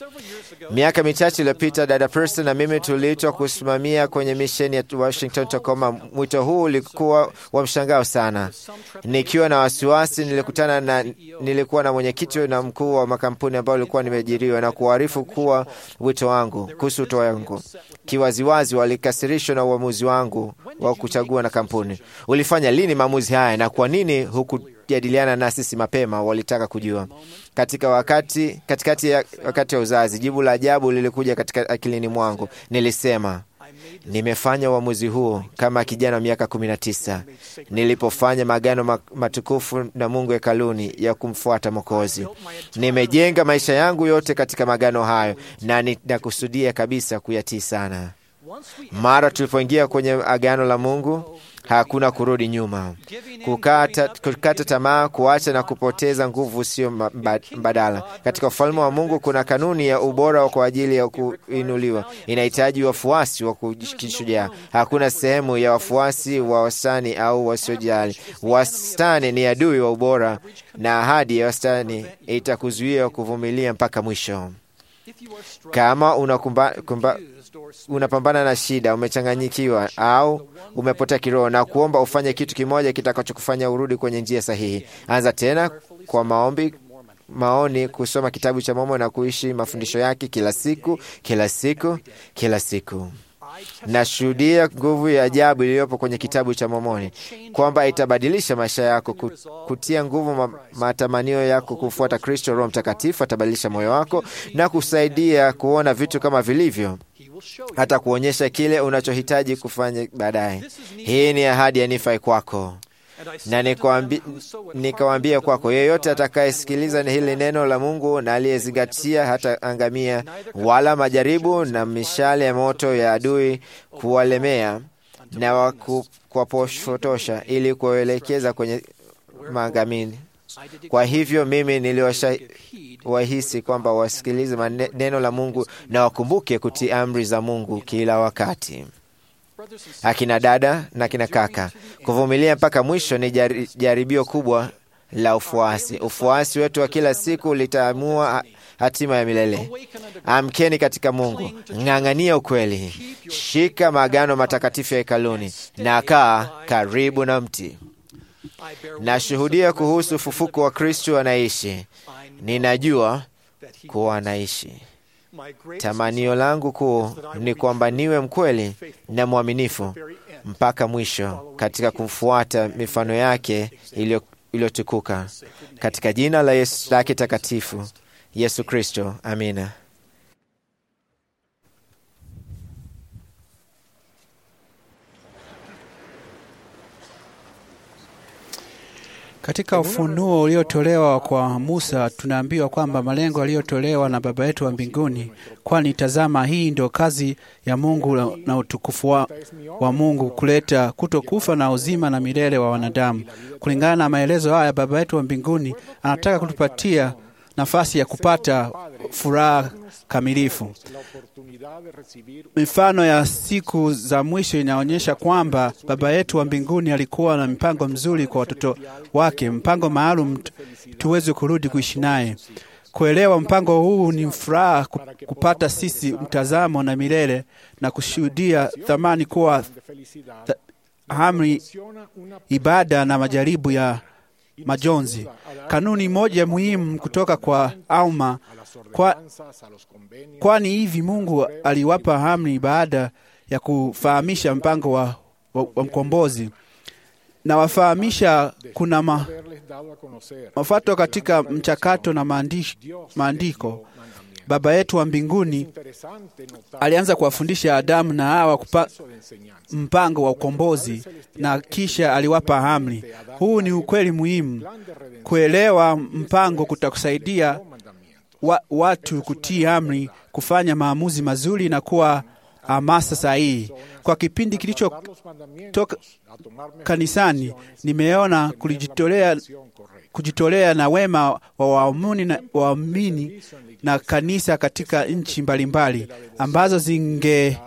Miaka michache iliyopita dada Preston na mimi tuliitwa kusimamia kwenye misheni ya Washington Tacoma. Mwito huu ulikuwa wa mshangao sana. Nikiwa na wasiwasi, nilikutana na nilikuwa na mwenyekiti na mkuu wa makampuni ambao ulikuwa nimeajiriwa na kuarifu kuwa wito wangu kuhusu wito wangu. Kiwaziwazi walikasirishwa na uamuzi wangu wa kuchagua na kampuni. Ulifanya lini maamuzi haya na kwa nini hukujadiliana na sisi mapema? Walitaka kujua. Katika wakati katikati ya wakati wa uzazi, jibu la ajabu lilikuja katika akilini mwangu. Nilisema, nimefanya uamuzi huu kama kijana wa miaka kumi na tisa nilipofanya maagano ma- matukufu na Mungu hekaluni ya kumfuata Mwokozi. Nimejenga maisha yangu yote katika maagano hayo na ninakusudia kabisa kuyatii sana. Mara tulipoingia kwenye agano la Mungu, hakuna kurudi nyuma. Kukata, kukata tamaa, kuacha na kupoteza nguvu sio mba- mbadala. Katika ufalme wa Mungu kuna kanuni ya ubora kwa ajili ya kuinuliwa. Inahitaji wafuasi wa kishujaa. Hakuna sehemu ya wafuasi wa wastani au wasiojali. Wastani ni adui wa ubora, na ahadi ya wastani itakuzuia kuvumilia mpaka mwisho. Kama unakumba, kumba, unapambana na shida, umechanganyikiwa au umepotea kiroho, na kuomba ufanye kitu kimoja kitakachokufanya urudi kwenye njia sahihi. Anza tena kwa maombi, maoni, kusoma kitabu cha Mormoni na kuishi mafundisho yake kila siku, kila siku, kila siku. Nashuhudia nguvu ya ajabu iliyopo kwenye kitabu cha Mormoni kwamba itabadilisha maisha yako, ku- kutia nguvu ma, matamanio yako kufuata Kristo. Roho Mtakatifu atabadilisha moyo wako na kusaidia kuona vitu kama vilivyo, hata kuonyesha kile unachohitaji kufanya baadaye. Hii ni ahadi ya Nifai kwako na nikwambi- nikawaambia kwako, yeyote atakayesikiliza hili neno la Mungu na aliyezingatia hata angamia, wala majaribu na mishale ya moto ya adui kuwalemea na waku- kuwapotosha ili kuwaelekeza kwenye maangamini. Kwa hivyo mimi niliwahisi kwamba wasikilize mane- neno la Mungu na wakumbuke kutii amri za Mungu kila wakati. Akina dada na kina kaka, kuvumilia mpaka mwisho ni jari- jaribio kubwa la ufuasi. Ufuasi wetu wa kila siku litaamua ha- hatima ya milele. Amkeni katika Mungu, ng'ang'ania ukweli, shika maagano matakatifu ya hekaluni na kaa karibu na mti. Nashuhudia kuhusu ufufuko wa Kristo anaishi. Ninajua kuwa anaishi. Tamanio langu kuu ni kwamba niwe mkweli na mwaminifu mpaka mwisho katika kufuata mifano yake iliyo- iliyotukuka katika jina la Yesu lake takatifu Yesu Kristo, amina. Katika ufunuo uliotolewa kwa Musa tunaambiwa kwamba malengo yaliyotolewa na Baba yetu wa mbinguni, kwani tazama, hii ndio kazi ya Mungu na- na utukufu wa, wa Mungu kuleta kutokufa na uzima na milele wa wanadamu. Kulingana na maelezo haya, Baba yetu wa mbinguni anataka kutupatia nafasi ya kupata furaha kamilifu. Mifano ya siku za mwisho inaonyesha kwamba Baba yetu wa mbinguni alikuwa na mpango mzuri kwa watoto wake, mpango maalum tu- tuweze kurudi kuishi naye. Kuelewa mpango huu ni furaha ku- kupata sisi mtazamo na milele na kushuhudia thamani kuwa th amri, ibada na majaribu ya majonzi. Kanuni moja muhimu kutoka kwa Alma kwa, kwani hivi Mungu aliwapa amri baada ya kufahamisha mpango wa, wa, wa mkombozi na wafahamisha kuna ma, mafato katika mchakato na maandish- maandiko. Baba yetu wa mbinguni alianza kuwafundisha Adamu na Hawa kupa, mpango wa ukombozi na kisha aliwapa amri. Huu ni ukweli muhimu. Kuelewa mpango kutakusaidia wa, watu kutii amri, kufanya maamuzi mazuri na kuwa hamasa sahihi. Kwa kipindi kilichotoka kanisani, nimeona kulijitolea kujitolea na wema wa waumini na, waumini na kanisa katika nchi mbalimbali ambazo zinge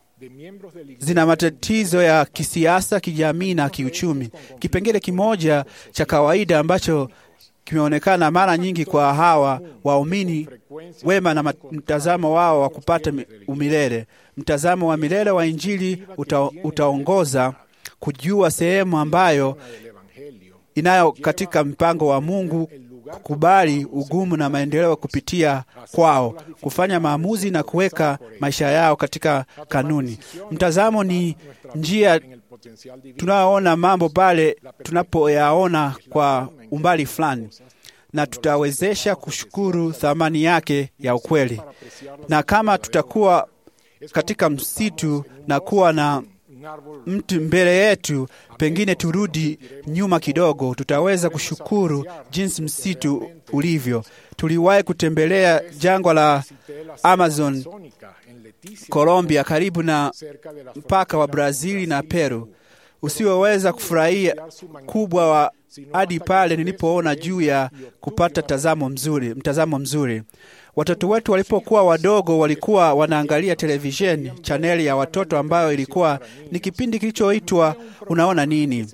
zina matatizo ya kisiasa, kijamii na kiuchumi. Kipengele kimoja cha kawaida ambacho kimeonekana mara nyingi kwa hawa waumini wema na mat- mtazamo wao wa kupata mi- umilele. Mtazamo wa milele wa Injili uta, utaongoza kujua sehemu ambayo inayo katika mpango wa Mungu, kukubali ugumu na maendeleo kupitia kwao, kufanya maamuzi na kuweka maisha yao katika kanuni. Mtazamo ni njia tunayoona mambo pale tunapoyaona kwa umbali fulani, na tutawezesha kushukuru thamani yake ya ukweli. Na kama tutakuwa katika msitu na kuwa na mtu mbele yetu, pengine turudi nyuma kidogo, tutaweza kushukuru jinsi msitu ulivyo. Tuliwahi kutembelea jangwa la Amazon, Colombia, karibu na mpaka wa Brazili na Peru, usioweza kufurahia kubwa wa hadi pale nilipoona juu ya kupata tazamo mzuri, mtazamo mzuri. Watoto wetu walipokuwa wadogo walikuwa wanaangalia televisheni, chaneli ya watoto ambayo ilikuwa ni kipindi kilichoitwa Unaona Nini.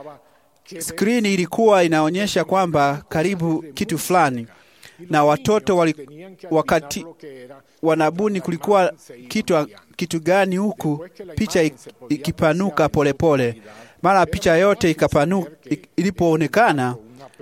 Skrini ilikuwa inaonyesha kwamba karibu kitu fulani, na watoto wali, wakati wanabuni kulikuwa kitu, kitu gani, huku picha ik- ikipanuka polepole. Mara picha yote ikapanu, ik- ilipoonekana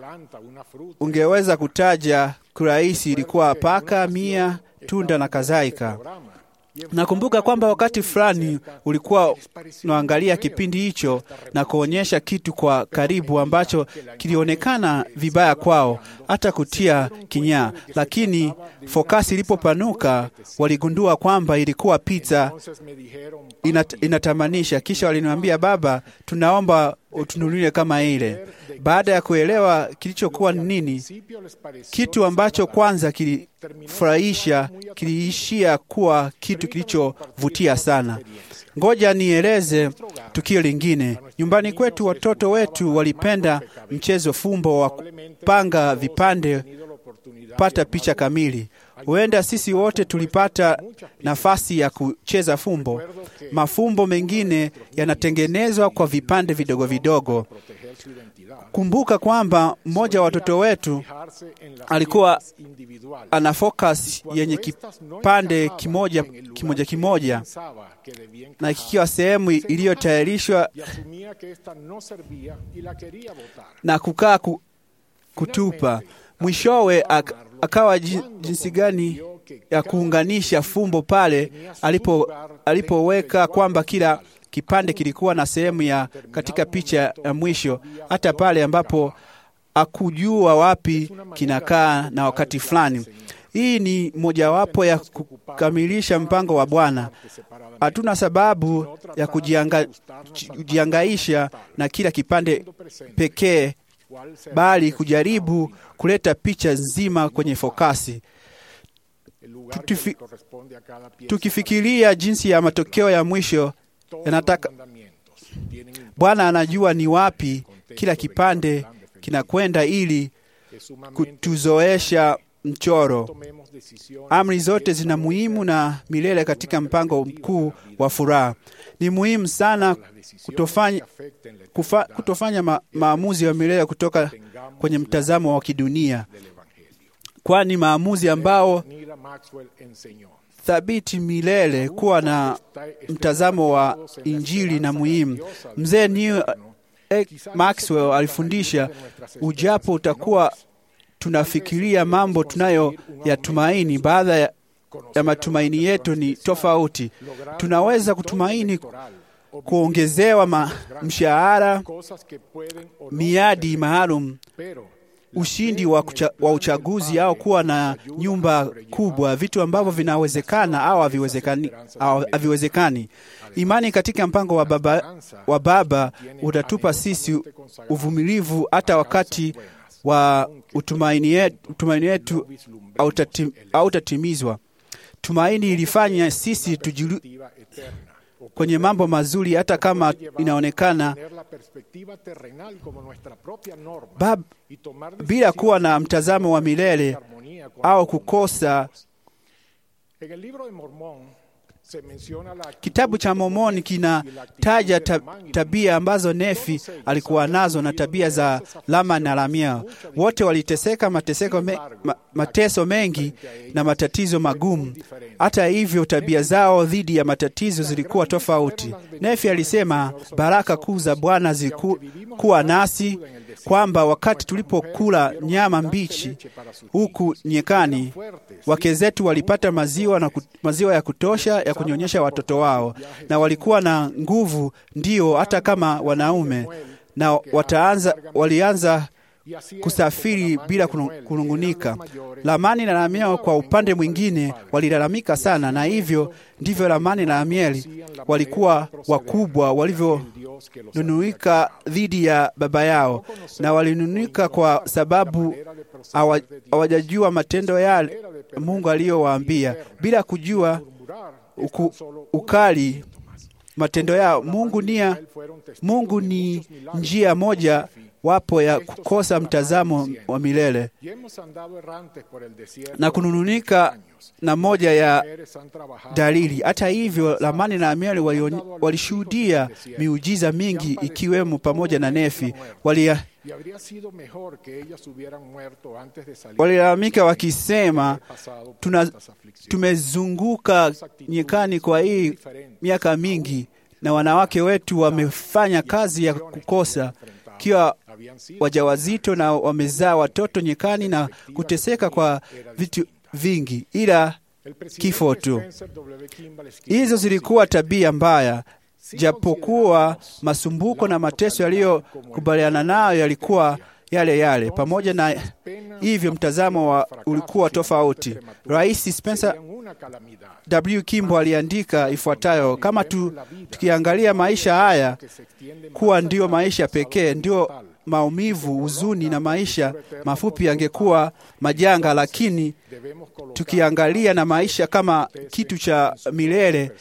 ungeweza kutaja kurahisi ilikuwa paka, mia, tunda na kadhalika. Nakumbuka kwamba wakati fulani ulikuwa unaangalia kipindi hicho na kuonyesha kitu kwa karibu ambacho kilionekana vibaya kwao, hata kutia kinyaa, lakini fokasi ilipopanuka waligundua kwamba ilikuwa pizza inat, inatamanisha. Kisha waliniambia, baba, tunaomba utununulie kama ile. Baada ya kuelewa kilichokuwa ni nini, kitu ambacho kwanza kilifurahisha kiliishia kuwa kitu kilichovutia sana. Ngoja nieleze tukio lingine. Nyumbani kwetu watoto wetu walipenda mchezo fumbo wa kupanga vipande pata picha kamili. Huenda sisi wote tulipata nafasi ya kucheza fumbo. Mafumbo mengine yanatengenezwa kwa vipande vidogo vidogo. Kumbuka kwamba mmoja wa watoto wetu alikuwa ana focus yenye kipande kimoja kimoja kimoja, na kikiwa sehemu iliyotayarishwa na kukaa ku, kutupa. Mwishowe ak, akawa jinsi gani ya kuunganisha fumbo pale alipo alipoweka kwamba kila kipande kilikuwa na sehemu ya katika picha ya mwisho, hata pale ambapo akujua wapi kinakaa na wakati fulani. Hii ni mojawapo ya kukamilisha mpango wa Bwana. Hatuna sababu ya kujianga, kujiangaisha na kila kipande pekee, bali kujaribu kuleta picha nzima kwenye fokasi. Tutufi, tukifikiria jinsi ya matokeo ya mwisho yanataka Bwana anajua ni wapi kila kipande kinakwenda ili kutuzoesha mchoro. Amri zote zina muhimu na milele katika mpango mkuu wa furaha. Ni muhimu sana kutofanya, kufa, kutofanya ma, maamuzi ya milele kutoka kwenye mtazamo wa kidunia, kwani maamuzi ambao thabiti milele kuwa na mtazamo wa Injili na muhimu. Mzee New Maxwell alifundisha, ujapo utakuwa tunafikiria mambo tunayo yatumaini, baadhi ya, ya matumaini yetu ni tofauti. Tunaweza kutumaini kuongezewa ma, mshahara, miadi maalum ushindi wa, kucha, wa uchaguzi au kuwa na nyumba kubwa, vitu ambavyo vinawezekana au haviwezekani, haviwezekani. Imani katika mpango wa Baba, wa Baba utatupa sisi uvumilivu hata wakati wa utumaini yetu hautatimizwa. Tumaini ilifanya sisi tujilu kwenye mambo mazuri hata kama inaonekana bab, bila kuwa na mtazamo wa milele au kukosa. Kitabu cha Mormoni kinataja tab, tabia ambazo Nefi alikuwa nazo na tabia za Lama na Lamia. Wote waliteseka mateseko me, ma, mateso mengi na matatizo magumu. Hata hivyo, tabia zao dhidi ya matatizo zilikuwa tofauti. Nefi alisema baraka kuu za Bwana zilikuwa nasi, kwamba wakati tulipokula nyama mbichi huku nyekani, wake zetu walipata maziwa na maziwa ya kutosha ya kunyonyesha watoto wao, na walikuwa na nguvu, ndio hata kama wanaume, na wataanza, walianza kusafiri bila kunungunika. Lamani na Lamieli kwa upande mwingine walilalamika sana, na hivyo ndivyo Lamani na Lamieli walikuwa wakubwa walivyonunuika dhidi ya baba yao, na walinunuika kwa sababu hawajajua matendo yale Mungu aliyowaambia, bila kujua uku, ukali matendo yao. Mungu nia, Mungu ni njia moja wapo ya kukosa mtazamo wa milele na kunununika na moja ya dalili. Hata hivyo, Lamani na Amieli walishuhudia miujiza mingi, ikiwemo pamoja na Nefi. Walilalamika wakisema, tuna tumezunguka nyikani kwa hii miaka mingi, na wanawake wetu wamefanya kazi ya kukosa kiwa wajawazito na wamezaa watoto nyekani na kuteseka kwa vitu vingi, ila kifo tu. Hizo zilikuwa tabia mbaya, japokuwa masumbuko na mateso yaliyokubaliana nayo yalikuwa yale yale. Pamoja na hivyo, mtazamo wa ulikuwa tofauti. Rais Spencer W. Kimbo aliandika ifuatayo: kama tu, tukiangalia maisha haya kuwa ndio maisha pekee, ndio maumivu, huzuni na maisha mafupi yangekuwa majanga, lakini tukiangalia na maisha kama kitu cha milele.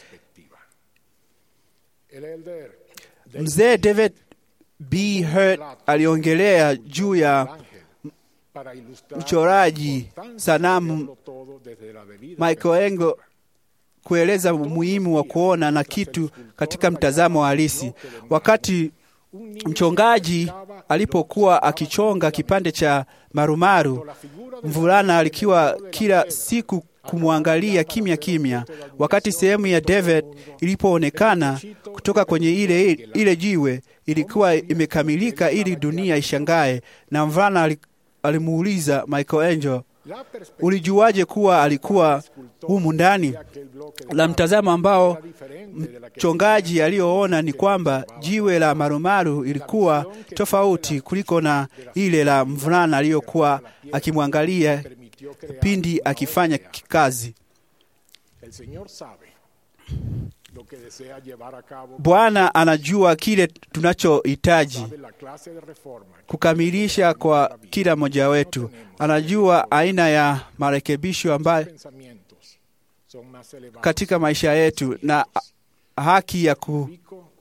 Mzee David B. Hurt aliongelea juu ya mchoraji sanamu Michelangelo kueleza umuhimu wa kuona na kitu katika mtazamo halisi. Wakati mchongaji alipokuwa akichonga kipande cha marumaru, mvulana alikiwa kila siku kumwangalia kimya kimya. Wakati sehemu ya David ilipoonekana kutoka kwenye ile, ile jiwe ilikuwa imekamilika ili dunia ishangae, na mvulana alimuuliza Michelangelo, ulijuaje kuwa alikuwa humu ndani? La mtazamo ambao mchongaji aliyoona ni kwamba jiwe la marumaru ilikuwa tofauti kuliko na ile la mvulana aliyokuwa akimwangalia pindi akifanya kazi. Bwana anajua kile tunachohitaji kukamilisha kwa kila mmoja wetu. Anajua aina ya marekebisho ambayo katika maisha yetu na haki ya ku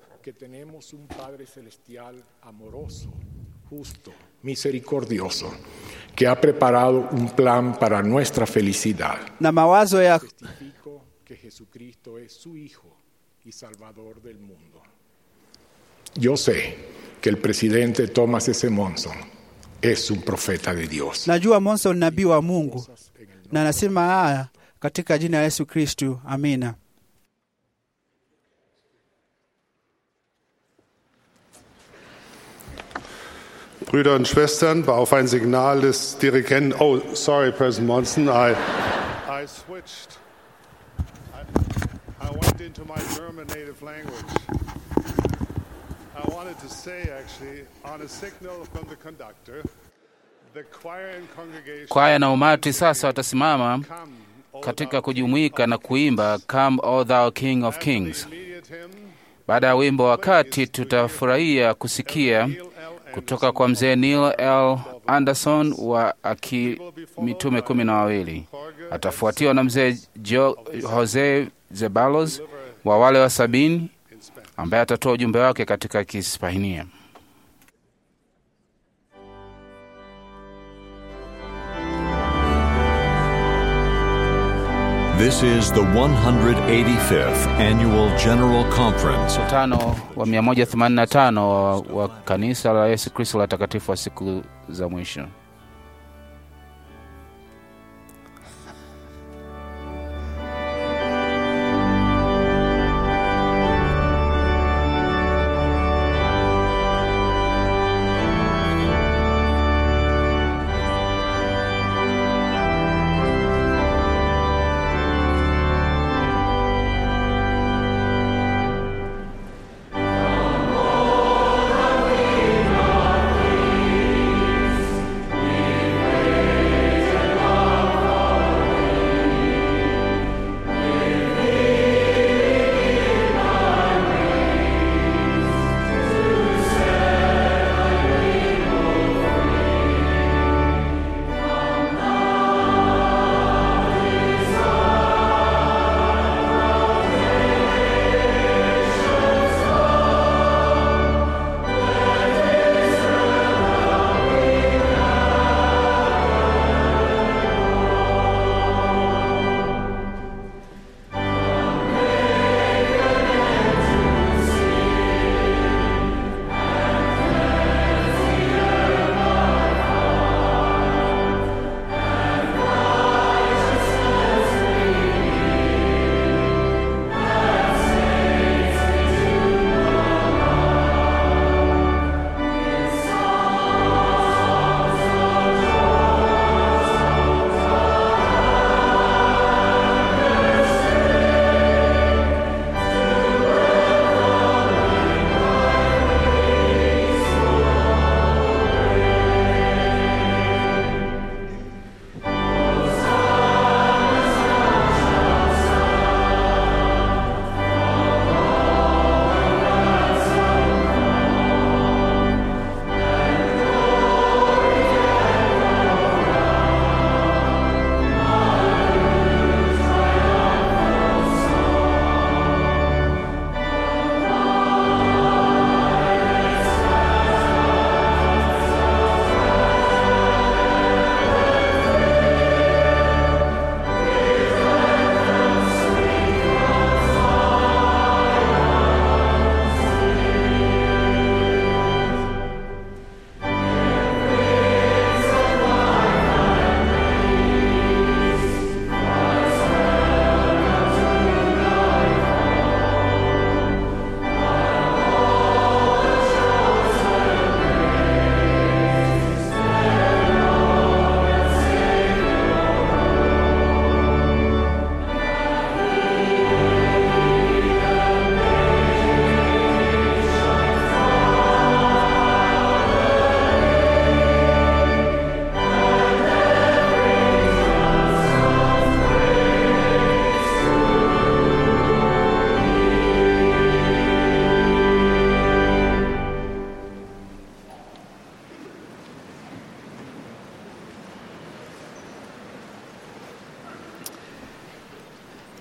misericordioso que ha preparado un plan para nuestra felicidad. na mawazo ya Testifico que Jesucristo es su Hijo y Salvador del mundo. Yo sé que el presidente Thomas S. Monson es un profeta de Dios. najua Monson ni nabii wa Mungu, na nasema haya katika jina la Yesu Kristu, amina. Brüder und Schwestern, war auf ein Signal des Dirigenten. Oh, sorry, President Monson, I, I switched. I, I went into my German native language. I wanted to say, actually, on a signal from the conductor, the choir and congregation. Kwaya na umati sasa watasimama Come, O katika thou kujumuika na kuimba Come O Thou King of Kings. immediate hymn, Baada ya wimbo wakati, tutafurahia kusikia kutoka kwa mzee Neil L. Anderson wa aki mitume kumi na wawili. Atafuatiwa na mzee Jo- Jose Zebalos wa wale wa sabini ambaye atatoa ujumbe wake katika Kihispania. This is the 185th Annual General Conference Mkutano wa 185 wa, wa kanisa la Yesu Kristo la takatifu wa siku za mwisho.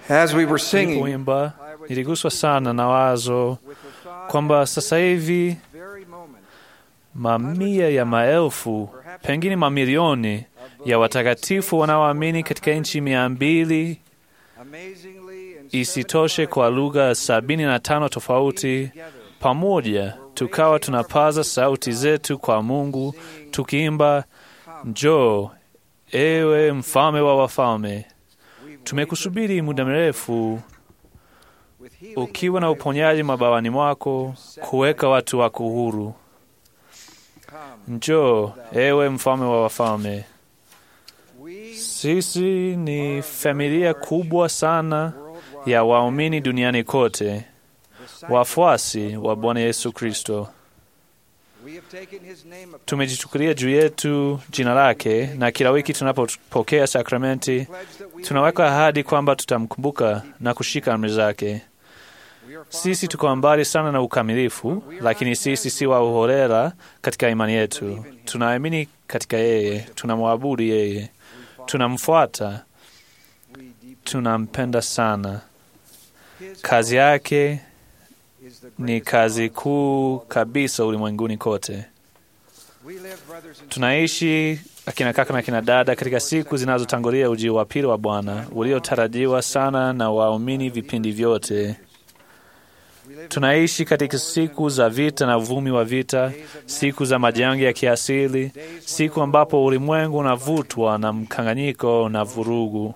As we were singing, Tulipoimba niliguswa sana na wazo kwamba sasa hivi mamia ya maelfu, pengine mamilioni ya watakatifu wanaoamini katika nchi mia mbili isitoshe kwa lugha sabini na tano tofauti, pamoja tukawa tunapaza sauti zetu kwa Mungu tukiimba, njoo ewe mfalme wa wafalme. Tumekusubiri muda mrefu ukiwa na uponyaji mabawani mwako, kuweka watu wako huru. Njoo ewe mfalme wa wafalme. Sisi ni familia kubwa sana ya waumini duniani kote, wafuasi wa Bwana Yesu Kristo. Tumejichukulia juu yetu jina lake, na kila wiki tunapopokea sakramenti tunaweka ahadi kwamba tutamkumbuka na kushika amri zake. Sisi tuko mbali sana na ukamilifu, lakini sisi si wa uholela katika imani yetu. Tunaamini katika yeye, tunamwabudu yeye, tunamfuata, tunampenda sana. Kazi yake ni kazi kuu kabisa ulimwenguni kote. Tunaishi akina kaka na akina dada katika siku zinazotangulia ujio wa pili wa Bwana uliotarajiwa sana na waumini vipindi vyote. Tunaishi katika siku za vita na uvumi wa vita, siku za majanga ya kiasili, siku ambapo ulimwengu unavutwa na mkanganyiko na vurugu.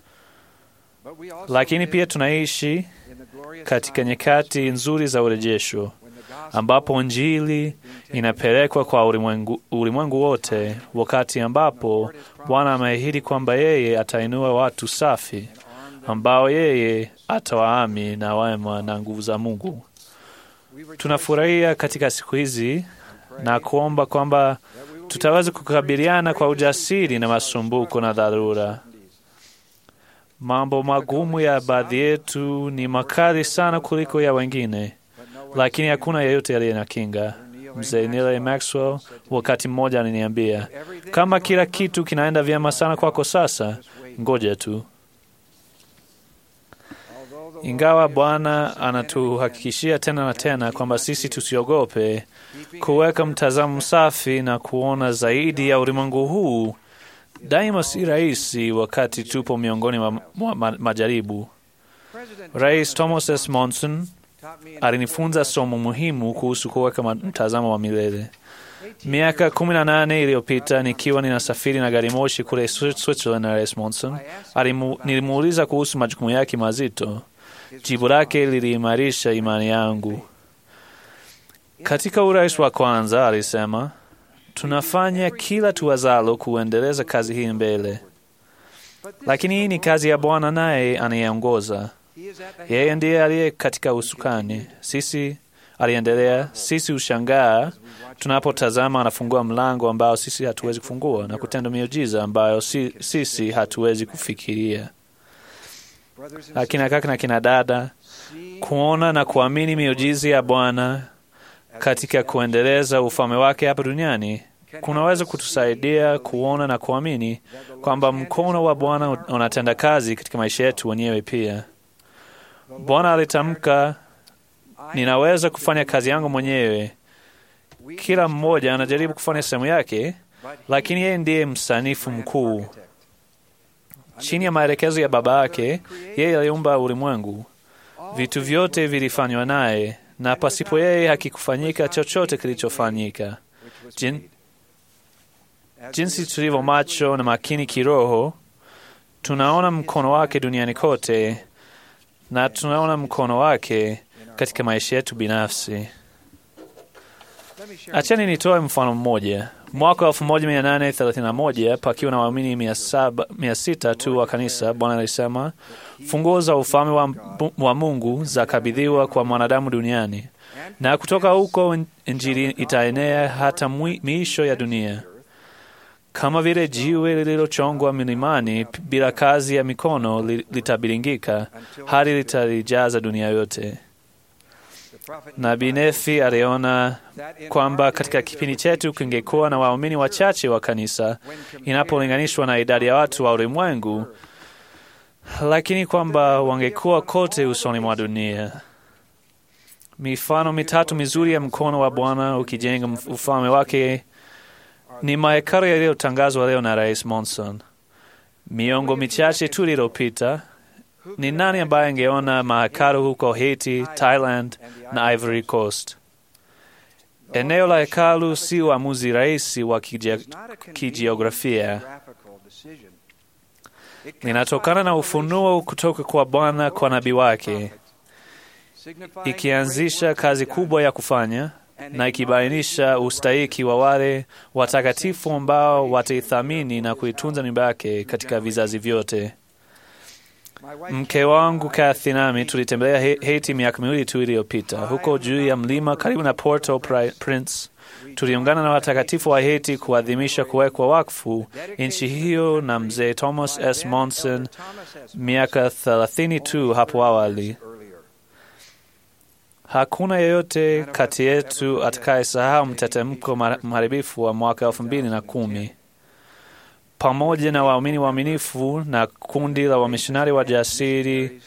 Lakini pia tunaishi katika nyakati nzuri za urejesho, ambapo Injili inapelekwa kwa ulimwengu, ulimwengu wote, wakati ambapo Bwana ameahidi kwamba yeye atainua watu safi ambao yeye atawaami na wema na nguvu za Mungu. Tunafurahia katika siku hizi na kuomba kwamba tutaweza kukabiliana kwa ujasiri na masumbuko na dharura. Mambo magumu ya baadhi yetu ni makali sana kuliko ya wengine, lakini hakuna yeyote aliye na kinga. Mzee Neil Maxwell wakati mmoja aliniambia, kama kila kitu kinaenda vyema sana kwako sasa, ngoja tu. Ingawa Bwana anatuhakikishia tena na tena kwamba sisi tusiogope kuweka mtazamo safi na kuona zaidi ya ulimwengu huu, daima si rahisi wakati tupo miongoni mwa ma, ma, majaribu. Rais Thomas S. Monson alinifunza somo muhimu kuhusu kuweka mtazamo wa milele. Miaka kumi na nane iliyopita nikiwa ninasafiri na gari moshi kule Switzerland na Rais Monson, nilimuuliza kuhusu majukumu yake mazito. Jibu lake liliimarisha imani yangu. Katika urais wa kwanza, alisema, tunafanya kila tuwazalo kuendeleza kazi hii mbele, lakini hii ni kazi ya Bwana, naye anayeongoza. Yeye ndiye aliye katika usukani. Sisi, aliendelea, sisi hushangaa tunapotazama anafungua mlango ambao sisi hatuwezi kufungua na kutenda miujiza ambayo si, sisi hatuwezi kufikiria. Akina kaka na kina dada, kuona na kuamini miujiza ya Bwana katika kuendeleza ufalme wake hapa duniani kunaweza kutusaidia kuona na kuamini kwamba mkono wa Bwana unatenda kazi katika maisha yetu wenyewe pia. Bwana alitamka, ninaweza kufanya kazi yangu mwenyewe. Kila mmoja anajaribu kufanya sehemu yake, lakini yeye ndiye msanifu mkuu. Chini ya maelekezo ya Baba yake, yeye aliumba ulimwengu. Vitu vyote vilifanywa naye, na pasipo yeye hakikufanyika chochote kilichofanyika. Jin, jinsi tulivyo macho na makini kiroho, tunaona mkono wake duniani kote na tunaona mkono wake katika maisha yetu binafsi. Achani nitoe mfano mmoja. Mwaka wa 1831 pakiwa na waamini mia sita tu wa kanisa, Bwana alisema funguo za ufalme wa, wa Mungu zakabidhiwa kwa mwanadamu duniani, na kutoka huko Injili itaenea hata miisho ya dunia. Kama vile jiwe lililochongwa milimani bila kazi ya mikono litabilingika hadi litalijaza dunia yote. Nabii Nefi aliona kwamba katika kipindi chetu kingekuwa na waumini wachache wa kanisa inapolinganishwa na idadi ya watu wa ulimwengu. lakini kwamba wangekuwa kote usoni mwa dunia. Mifano mitatu mizuri ya mkono wa Bwana ukijenga ufalme wake ni mahekalu yaliyotangazwa leo na Rais Monson. Miongo michache tu iliyopita, ni nani ambaye angeona mahekalu huko Haiti, Thailand na Ivory Coast? Eneo la hekalu si uamuzi rahisi wa kijiografia, linatokana na ufunuo kutoka kwa Bwana kwa nabii wake, ikianzisha kazi kubwa ya kufanya na ikibainisha ustahiki wa wale watakatifu ambao wataithamini na kuitunza nyumba yake katika vizazi vyote. Mke wangu Kathy nami tulitembelea Haiti miaka miwili tu iliyopita. Huko juu ya mlima karibu na Porto Prince, tuliungana na watakatifu wa Haiti kuadhimisha kuwekwa wakfu nchi hiyo na mzee Thomas S. Monson miaka thelathini tu hapo awali. Hakuna yeyote kati yetu atakayesahau mtetemko mharibifu wa mwaka elfu mbili na kumi. Pamoja na waumini waaminifu na kundi la wamishonari wa jasiri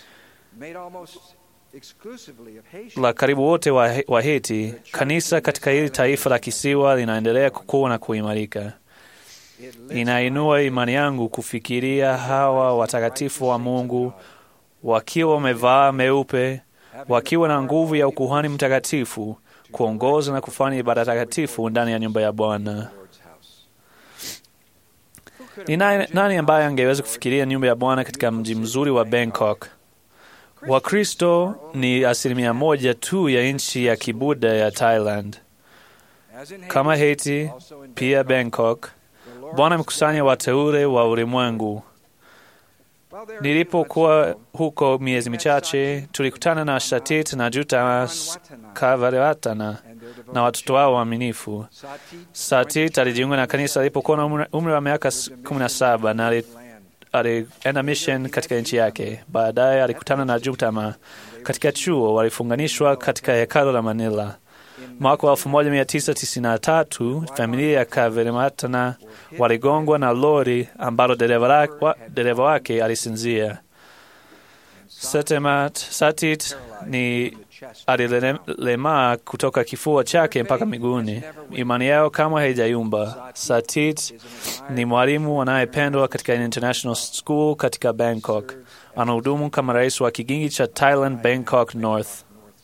la karibu wote wa, wa Haiti, kanisa katika hili taifa la kisiwa linaendelea kukua na kuimarika. Inainua imani yangu kufikiria hawa watakatifu wa Mungu wakiwa wamevaa meupe wakiwa na nguvu ya ukuhani mtakatifu kuongoza na kufanya ibada takatifu ndani ya nyumba ya Bwana. Ni nani, nani ambaye angeweza kufikiria nyumba ya Bwana katika mji mzuri wa Bangkok? Wakristo ni asilimia moja tu ya nchi ya kibuda ya Thailand. Kama Haiti, pia Bangkok, Bwana amekusanya wateule wa ulimwengu. Nilipokuwa huko miezi michache, tulikutana na Shatit na Jutamas Kavaratana na watoto wao waaminifu. Satit alijiunga na kanisa alipokuwa na umri wa miaka kumi na saba na alienda mission katika nchi yake. Baadaye alikutana na Jutama katika chuo, walifunganishwa katika hekalo la Manila. Mwaka wa 1993 familia ya Kaverimatana waligongwa na lori ambalo dereva wake alisinzia. Setemat Satit ni alilemaa kutoka kifua chake mpaka miguuni. Imani yao kama haijayumba. Satit ni mwalimu anayependwa katika International School katika Bangkok. Anahudumu kama rais wa kigingi cha Thailand Bangkok North.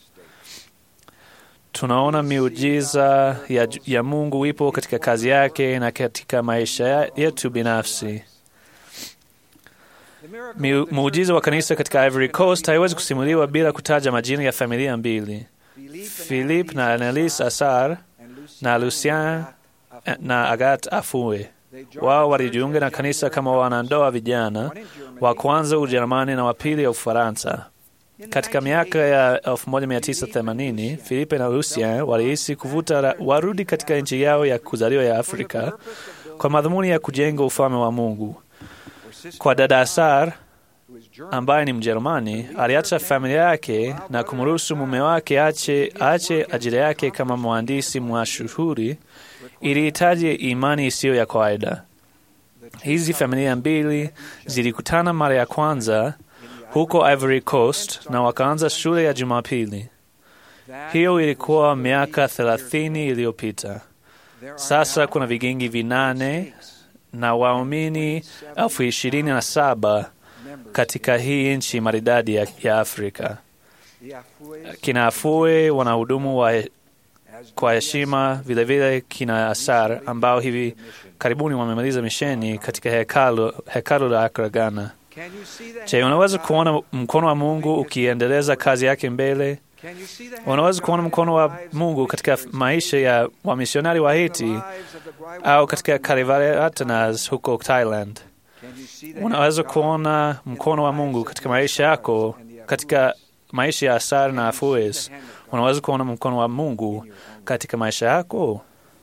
Tunaona miujiza ya, ya Mungu ipo katika kazi yake na katika maisha yetu binafsi. Muujiza wa kanisa katika Ivory Coast haiwezi kusimuliwa bila kutaja majina ya familia mbili, Philip na Annelise Asar na Lucien na Agat Afue. Wao walijiunga na kanisa kama wanandoa vijana, wa kwanza Ujerumani na wa pili ya Ufaransa. Katika miaka ya 1980 Filipe na Lucien walihisi kuvuta warudi katika nchi yao ya kuzaliwa ya Afrika kwa madhumuni ya kujenga ufalme wa Mungu. Kwa dada Asar ambaye ni Mjerumani, aliacha familia yake na kumruhusu mume wake ache ache ajira yake kama mhandisi mashuhuri. Ilihitaji imani isiyo ya kawaida. Hizi familia mbili zilikutana mara ya kwanza huko Ivory Coast na wakaanza shule ya Jumapili. Hiyo ilikuwa miaka thelathini iliyopita. Sasa kuna vigingi vinane na waumini elfu ishirini na saba katika hii nchi maridadi ya, ya Afrika. Kina Afue wanahudumu wa kwa heshima, vilevile kina Asar ambao hivi karibuni wamemaliza misheni katika hekalu, hekalu la Accra, Ghana. Je, unaweza kuona mkono wa Mungu ukiendeleza kazi yake mbele? Unaweza kuona mkono wa Mungu katika maisha ya wamisionari wa Haiti au katika Kalivaratanas huko Thailand. Unaweza kuona mkono wa Mungu katika maisha yako, katika maisha ya Asar na Afues. Unaweza kuona mkono wa Mungu katika maisha yako,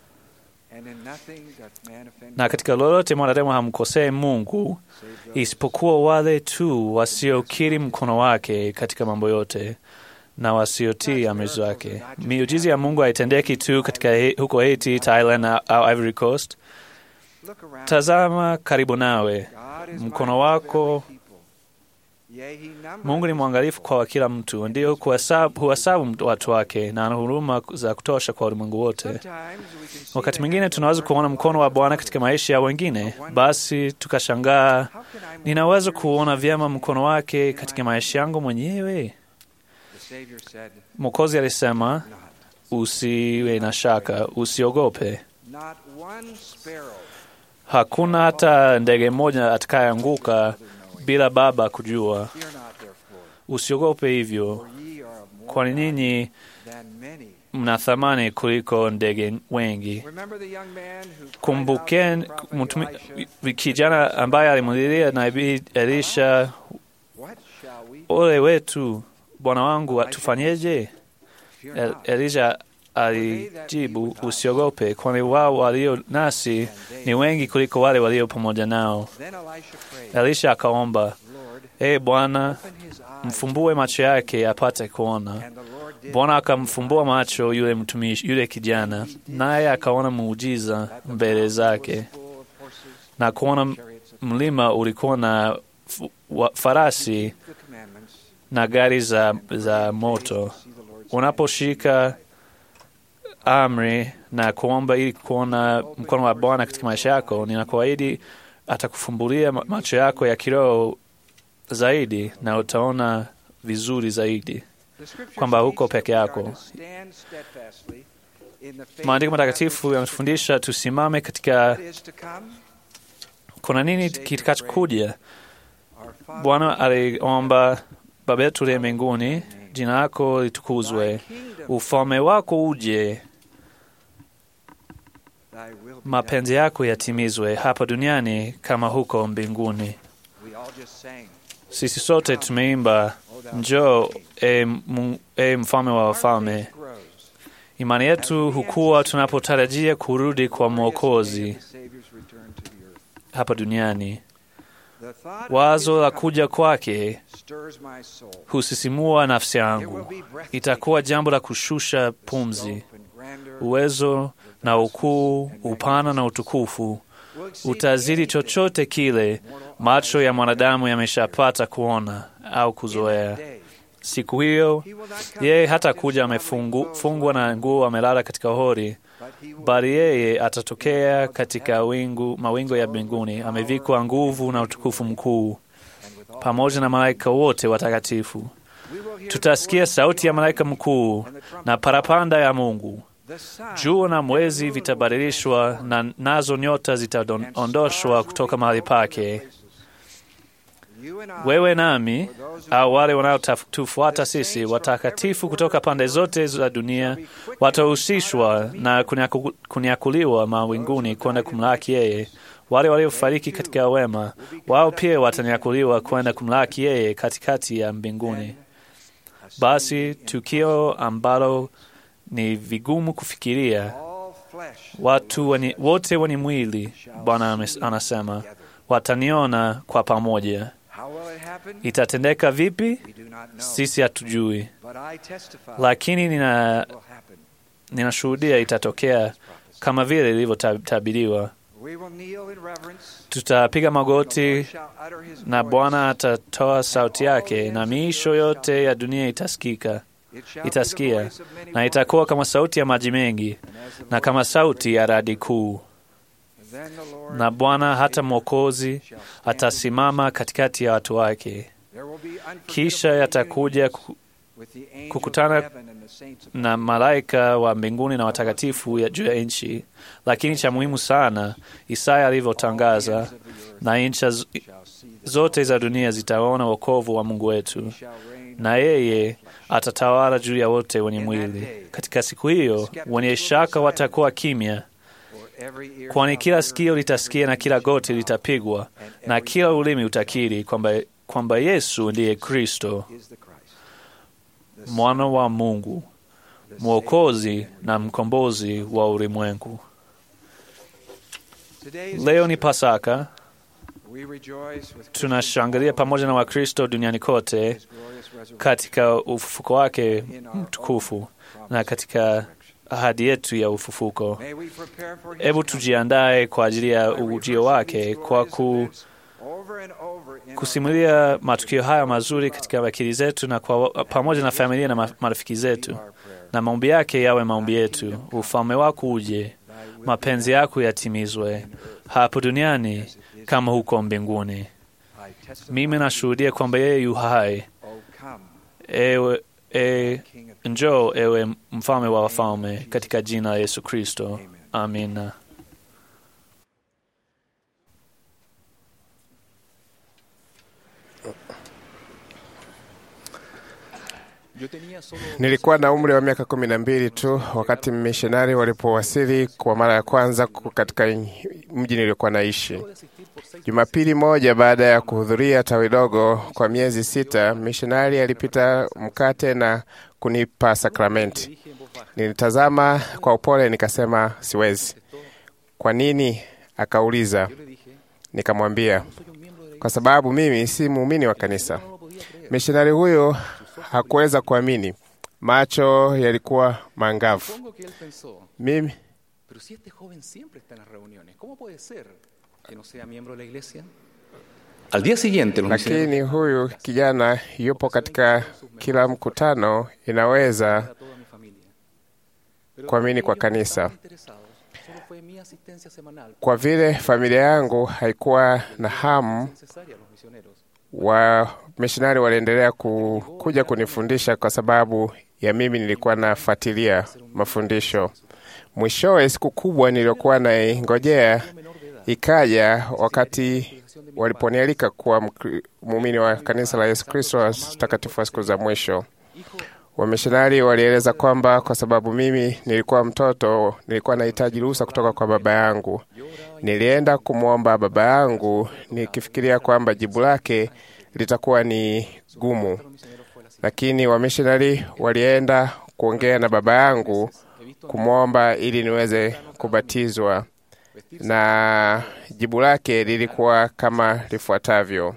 na katika lolote mwanadamu hamkosee Mungu isipokuwa wale tu wasiokiri mkono wake katika mambo yote na wasiotii amri zake. Miujiza ya Mungu haitendeki tu katika huko Haiti, Thailand au Ivory Coast. Tazama karibu nawe, mkono wako Mungu ni mwangalifu kwa kila mtu, ndio huhesabu huhesabu watu wake na ana huruma za kutosha kwa ulimwengu wote. Wakati mwingine tunaweza kuona mkono wa Bwana katika maisha ya wengine, basi tukashangaa, ninaweza kuona vyema mkono wake katika maisha yangu mwenyewe? Mwokozi alisema, usiwe na shaka, usiogope. Hakuna hata ndege mmoja atakayeanguka bila Baba kujua. Usiogope hivyo, kwani ninyi mna thamani kuliko ndege wengi. Kumbukeni mtumi- kijana ambaye alimulilia nabii Elisha, ole wetu bwana wangu, tufanyeje? El- Elisha alijibu, usiogope, kwani wao walio nasi ni wengi kuliko wale walio pamoja nao. Elisha akaomba, ee Bwana, mfumbue macho yake apate kuona. Bwana akamfumbua macho yule mtumishi, yule kijana, naye akaona muujiza mbele zake, na kuona mlima ulikuwa na fu- wa- farasi na gari za, za moto. Unaposhika amri na kuomba ili kuona mkono wa Bwana katika maisha yako, ninakuahidi atakufumbulia ma- macho yako ya kiroho zaidi na utaona vizuri zaidi kwamba huko peke yako. Maandiko matakatifu yanatufundisha tusimame katika kuna nini kitakachokuja. Bwana aliomba, Baba yetu uliye mbinguni, jina lako litukuzwe, ufalme wako uje, mapenzi yako yatimizwe hapa duniani kama huko mbinguni. Sisi sote tumeimba njoo, e, mu- e mfalme wa wafalme. Imani yetu hukua tunapotarajia kurudi kwa Mwokozi hapa duniani. Wazo la kuja kwake husisimua nafsi yangu. Itakuwa jambo la kushusha pumzi. Uwezo na ukuu, upana na utukufu utazidi chochote kile macho ya mwanadamu yameshapata kuona au kuzoea. Siku hiyo yeye hata kuja amefungwa na nguo, amelala katika hori, bali yeye atatokea katika wingu, mawingu ya mbinguni, amevikwa nguvu na utukufu mkuu, pamoja na malaika wote watakatifu. Tutasikia sauti ya malaika mkuu na parapanda ya Mungu. Jua na mwezi vitabadilishwa na nazo nyota zitaondoshwa kutoka mahali pake. Wewe nami au wale wanaotufuata sisi, watakatifu kutoka pande zote za dunia, watahusishwa na kunyaku, kunyakuliwa mawinguni kwenda kumlaki yeye. Wale waliofariki katika wema, wao pia watanyakuliwa kwenda kumlaki yeye katikati ya mbinguni. Basi tukio ambalo ni vigumu kufikiria, watu wenye, wote wenye mwili, Bwana anasema, wataniona kwa pamoja. Itatendeka vipi? Sisi hatujui, lakini nina ninashuhudia itatokea kama vile ilivyotabiriwa. Tutapiga magoti na Bwana atatoa sauti yake, na miisho yote ya dunia itasikika itasikia, na itakuwa kama sauti ya maji mengi na kama sauti ya radi kuu. Na Bwana hata Mwokozi atasimama katikati ya watu wake, kisha yatakuja kukutana na malaika wa mbinguni na watakatifu ya juu ya nchi. Lakini cha muhimu sana, Isaya alivyotangaza, na ncha zote za dunia zitaona wokovu wa Mungu wetu, na yeye atatawala juu ya wote wenye mwili. Katika siku hiyo, wenye shaka watakuwa kimya, kwani kila sikio litasikia na kila goti litapigwa na kila ulimi utakiri kwamba kwamba Yesu ndiye Kristo, mwana wa Mungu, mwokozi na mkombozi wa ulimwengu. Leo ni Pasaka. Tunashangilia pamoja na Wakristo duniani kote katika ufufuko wake mtukufu na katika ahadi yetu ya ufufuko. Hebu tujiandae kwa ajili ya ujio wake kwa kusimulia matukio haya mazuri katika akili zetu na kwa, pamoja na familia na marafiki zetu, na maombi yake yawe maombi yetu. Ufalme wako uje, mapenzi yako yatimizwe hapo duniani kama huko mbinguni. Mimi nashuhudia kwamba yeye yu hai. Ewe, e, njoo ewe mfalme wa wafalme, katika jina la Yesu Kristo, amina. Nilikuwa na umri wa miaka kumi na mbili tu wakati mishonari walipowasili kwa mara ya kwanza katika mji niliokuwa naishi. Jumapili moja baada ya kuhudhuria tawi dogo kwa miezi sita, mishonari alipita mkate na kunipa sakramenti. Nilitazama kwa upole, nikasema siwezi. Kwa nini? Akauliza. Nikamwambia kwa sababu mimi si muumini wa kanisa. Mishonari huyo hakuweza kuamini, macho yalikuwa mangavu. Mimi Al día siguiente, los lakini huyu kijana yupo katika kila mkutano, inaweza kuamini kwa kanisa. Kwa vile familia yangu haikuwa na hamu wa mishonari waliendelea ku, kuja kunifundisha kwa sababu ya mimi nilikuwa nafuatilia mafundisho. Mwishowe, siku kubwa niliyokuwa naingojea ikaja wakati waliponialika kuwa muumini wa kanisa la Yesu Kristo watakatifu wa siku za mwisho. Wamishonari walieleza kwamba kwa sababu mimi nilikuwa mtoto, nilikuwa nahitaji ruhusa kutoka kwa baba yangu. Nilienda kumwomba baba yangu nikifikiria kwamba jibu lake litakuwa ni gumu, lakini wamishonari walienda kuongea na baba yangu kumwomba ili niweze kubatizwa, na jibu lake lilikuwa kama lifuatavyo: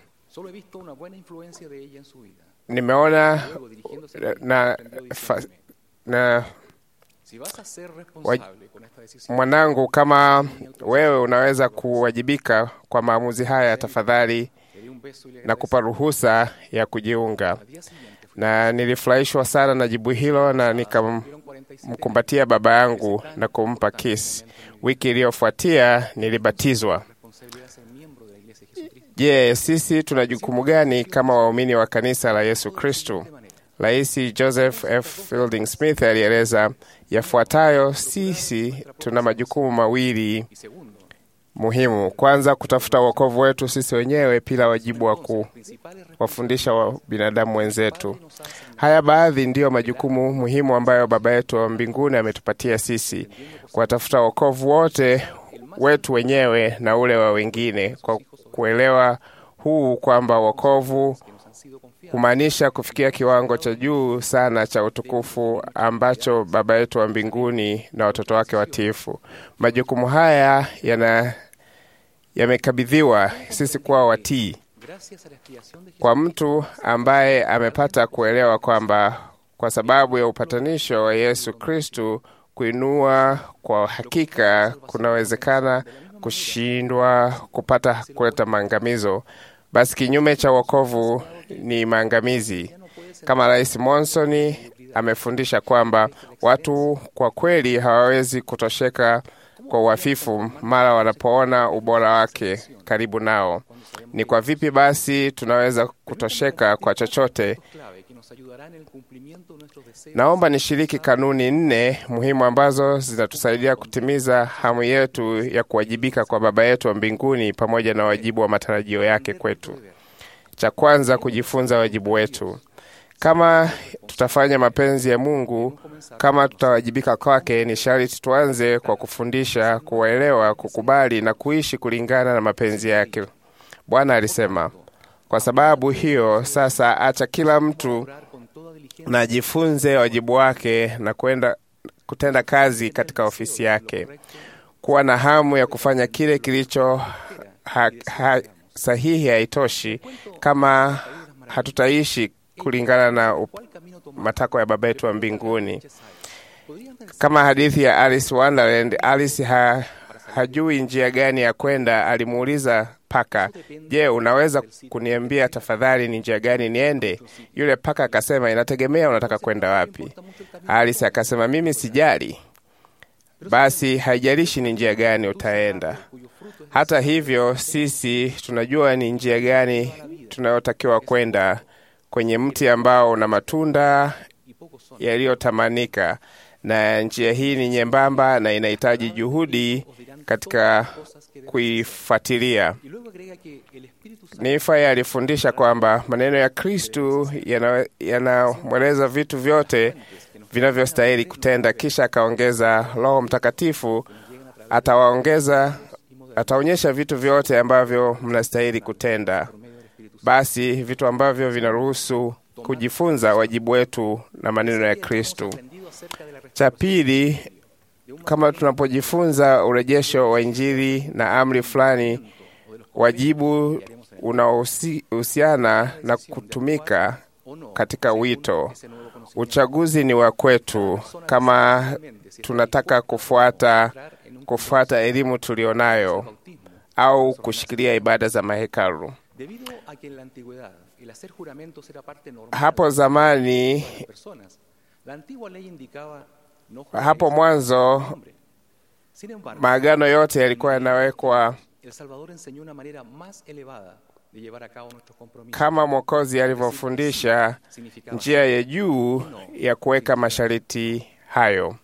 nimeona na, fa, na wa, mwanangu, kama wewe unaweza kuwajibika kwa maamuzi haya, tafadhali na kupa ruhusa ya kujiunga. Na nilifurahishwa sana na jibu hilo, na nikamkumbatia baba yangu na kumpa kisi. Wiki iliyofuatia nilibatizwa. Je, sisi tuna jukumu gani kama waumini wa kanisa la Yesu Kristo? Rais Joseph F. Fielding Smith alieleza yafuatayo: sisi tuna majukumu mawili muhimu. Kwanza, kutafuta wokovu wetu sisi wenyewe, pila wajibu wa kuwafundisha wa binadamu wenzetu. Haya baadhi ndiyo majukumu muhimu ambayo Baba yetu wa mbinguni ametupatia sisi, kuwatafuta wokovu wote wetu wenyewe na ule wa wengine, kwa kuelewa huu kwamba wokovu humaanisha kufikia kiwango cha juu sana cha utukufu ambacho Baba yetu wa mbinguni na watoto wake watiifu. Majukumu haya yana yamekabidhiwa sisi kuwa watii kwa mtu ambaye amepata kuelewa kwamba kwa sababu ya upatanisho wa Yesu Kristu, kuinua kwa hakika kunawezekana kushindwa kupata kuleta maangamizo. Basi kinyume cha wokovu ni maangamizi. Kama Rais Monson amefundisha kwamba watu kwa kweli hawawezi kutosheka kwa uhafifu mara wanapoona ubora wake karibu nao. Ni kwa vipi basi tunaweza kutosheka kwa chochote? Naomba nishiriki kanuni nne muhimu ambazo zinatusaidia kutimiza hamu yetu ya kuwajibika kwa Baba yetu wa mbinguni pamoja na wajibu wa matarajio yake kwetu. Cha kwanza, kujifunza wajibu wetu. Kama tutafanya mapenzi ya Mungu, kama tutawajibika kwake, ni sharti tuanze kwa kufundisha, kuwaelewa, kukubali na kuishi kulingana na mapenzi yake. Bwana alisema, kwa sababu hiyo sasa, acha kila mtu na ajifunze wajibu wake na kwenda kutenda kazi katika ofisi yake, kuwa na hamu ya kufanya kile kilicho ha, ha, sahihi haitoshi kama hatutaishi kulingana na matakwa ya Baba yetu wa mbinguni. Kama hadithi ya Alice Wonderland, Alice ha, hajui njia gani ya kwenda, alimuuliza paka, je, unaweza kuniambia tafadhali ni njia gani niende? Yule paka akasema, inategemea unataka kwenda wapi. Alice akasema, mimi sijali. Basi haijalishi ni njia gani utaenda. Hata hivyo, sisi tunajua ni njia gani tunayotakiwa kwenda, kwenye mti ambao una matunda yaliyotamanika, na njia hii ni nyembamba na inahitaji juhudi katika kuifuatilia. Nifa alifundisha kwamba maneno ya Kristu yanamweleza yana vitu vyote vinavyostahili kutenda, kisha akaongeza, Roho Mtakatifu atawaongeza, ataonyesha vitu vyote ambavyo mnastahili kutenda. Basi vitu ambavyo vinaruhusu kujifunza wajibu wetu na maneno ya Kristu. Cha pili, kama tunapojifunza urejesho wa Injili na amri fulani, wajibu unaohusiana na kutumika katika wito. Uchaguzi ni wa kwetu, kama tunataka kufuata kufuata elimu tulionayo au kushikilia ibada za mahekalu. Hapo zamani, hapo mwanzo, maagano yote yalikuwa yanawekwa kama Mwokozi alivyofundisha njia ya juu ya kuweka masharti hayo.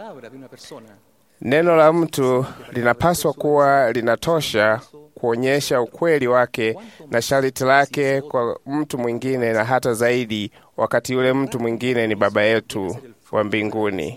Neno la mtu linapaswa kuwa linatosha kuonyesha ukweli wake na sharti lake kwa mtu mwingine, na hata zaidi, wakati yule mtu mwingine ni Baba yetu wa mbinguni.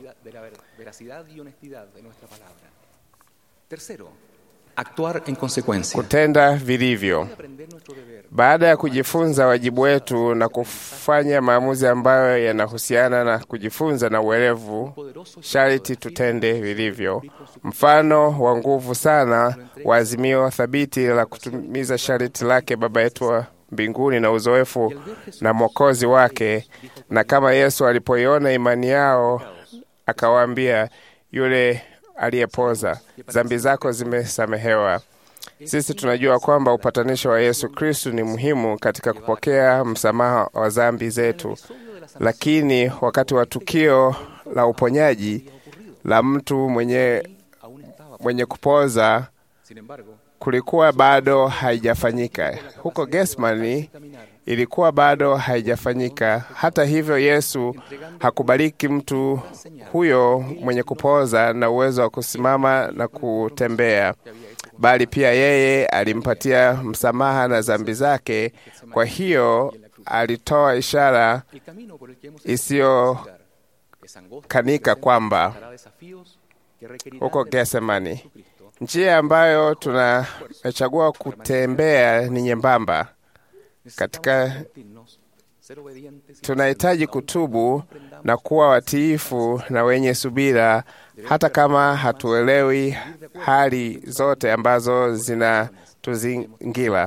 Actuar en consecuencia. Kutenda vilivyo. Baada ya kujifunza wajibu wetu na kufanya maamuzi ambayo yanahusiana na kujifunza na uelevu, sharti tutende vilivyo. Mfano wa nguvu sana wa azimio thabiti la kutumiza sharti lake Baba yetu wa mbinguni na uzoefu na Mwokozi wake, na kama Yesu alipoiona imani yao akawaambia yule aliyepoza, dhambi zako zimesamehewa. Sisi tunajua kwamba upatanisho wa Yesu Kristu ni muhimu katika kupokea msamaha wa dhambi zetu, lakini wakati wa tukio la uponyaji la mtu mwenye, mwenye kupoza kulikuwa bado haijafanyika. Huko Getsemani ilikuwa bado haijafanyika. Hata hivyo, Yesu hakubariki mtu huyo mwenye kupoza na uwezo wa kusimama na kutembea, bali pia yeye alimpatia msamaha na dhambi zake. Kwa hiyo alitoa ishara isiyokanika kwamba huko Getsemani njia ambayo tunachagua kutembea ni nyembamba. Katika tunahitaji kutubu na kuwa watiifu na wenye subira, hata kama hatuelewi hali zote ambazo zinatuzingira.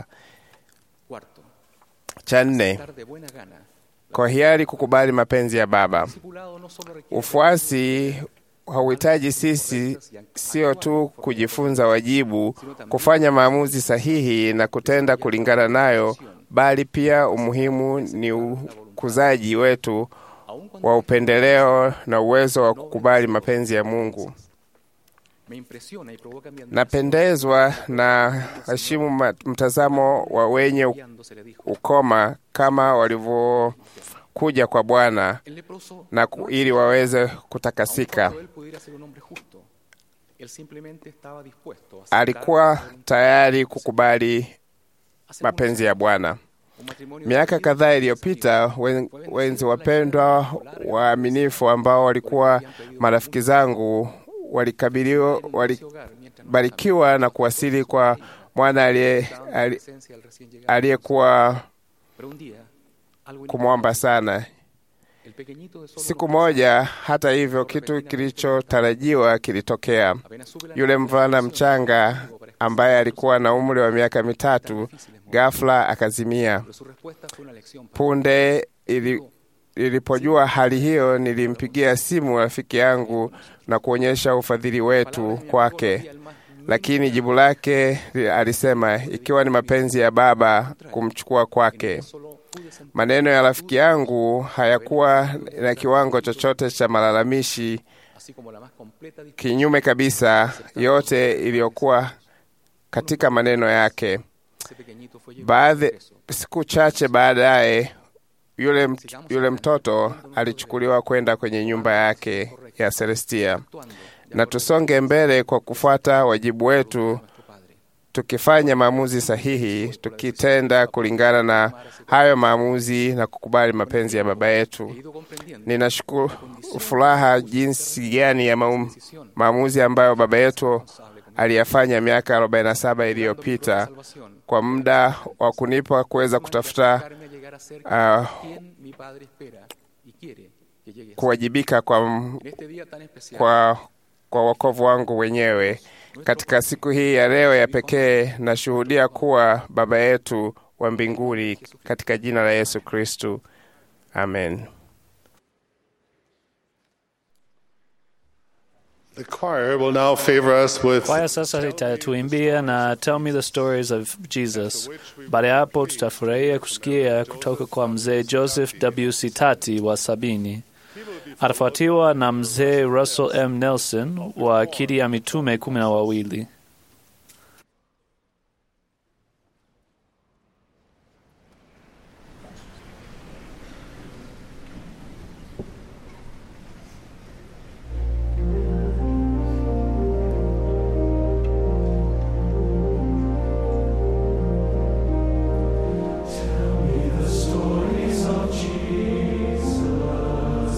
Cha nne, kwa hiari kukubali mapenzi ya Baba. Ufuasi hauhitaji sisi sio tu kujifunza wajibu, kufanya maamuzi sahihi na kutenda kulingana nayo, bali pia umuhimu ni ukuzaji wetu wa upendeleo na uwezo wa kukubali mapenzi ya Mungu. Napendezwa na heshimu mtazamo wa wenye ukoma kama walivyokuja kwa Bwana na ili waweze kutakasika. Alikuwa tayari kukubali mapenzi ya Bwana. Miaka kadhaa iliyopita, wenzi wapendwa waaminifu ambao walikuwa marafiki zangu walikabiliwa walibarikiwa na kuwasili kwa mwana aliyekuwa kumwomba sana. Siku moja, hata hivyo, kitu kilichotarajiwa kilitokea. Yule mvulana mchanga ambaye alikuwa na umri wa miaka mitatu ghafla akazimia. Punde ili Nilipojua hali hiyo, nilimpigia simu rafiki yangu na kuonyesha ufadhili wetu kwake. lakini jibu lake alisema, ikiwa ni mapenzi ya Baba kumchukua kwake. Maneno ya rafiki yangu hayakuwa na kiwango chochote cha malalamishi, kinyume kabisa, yote iliyokuwa katika maneno yake. Baadhi siku chache baadaye, yule, yule mtoto alichukuliwa kwenda kwenye nyumba yake ya Celestia. Na tusonge mbele kwa kufuata wajibu wetu, tukifanya maamuzi sahihi, tukitenda kulingana na hayo maamuzi na kukubali mapenzi ya Baba yetu. Ninashukuru furaha jinsi gani ya maum, maamuzi ambayo Baba yetu aliyafanya miaka 47 iliyopita kwa muda wa kunipa kuweza kutafuta uh, kuwajibika kwa, kwa, kwa wokovu wangu wenyewe. Katika siku hii ya leo ya pekee, nashuhudia kuwa Baba yetu wa mbinguni, katika jina la Yesu Kristu, amen. The choir will now favor us with Kwaya sasa itatuimbia na Tell Me the Stories of Jesus. Baada ya hapo, tutafurahia kusikia kutoka kwa mzee Joseph W. Sitati wa sabini. Atafuatiwa na mzee Russell M. Nelson wa akidi ya mitume kumi na wawili.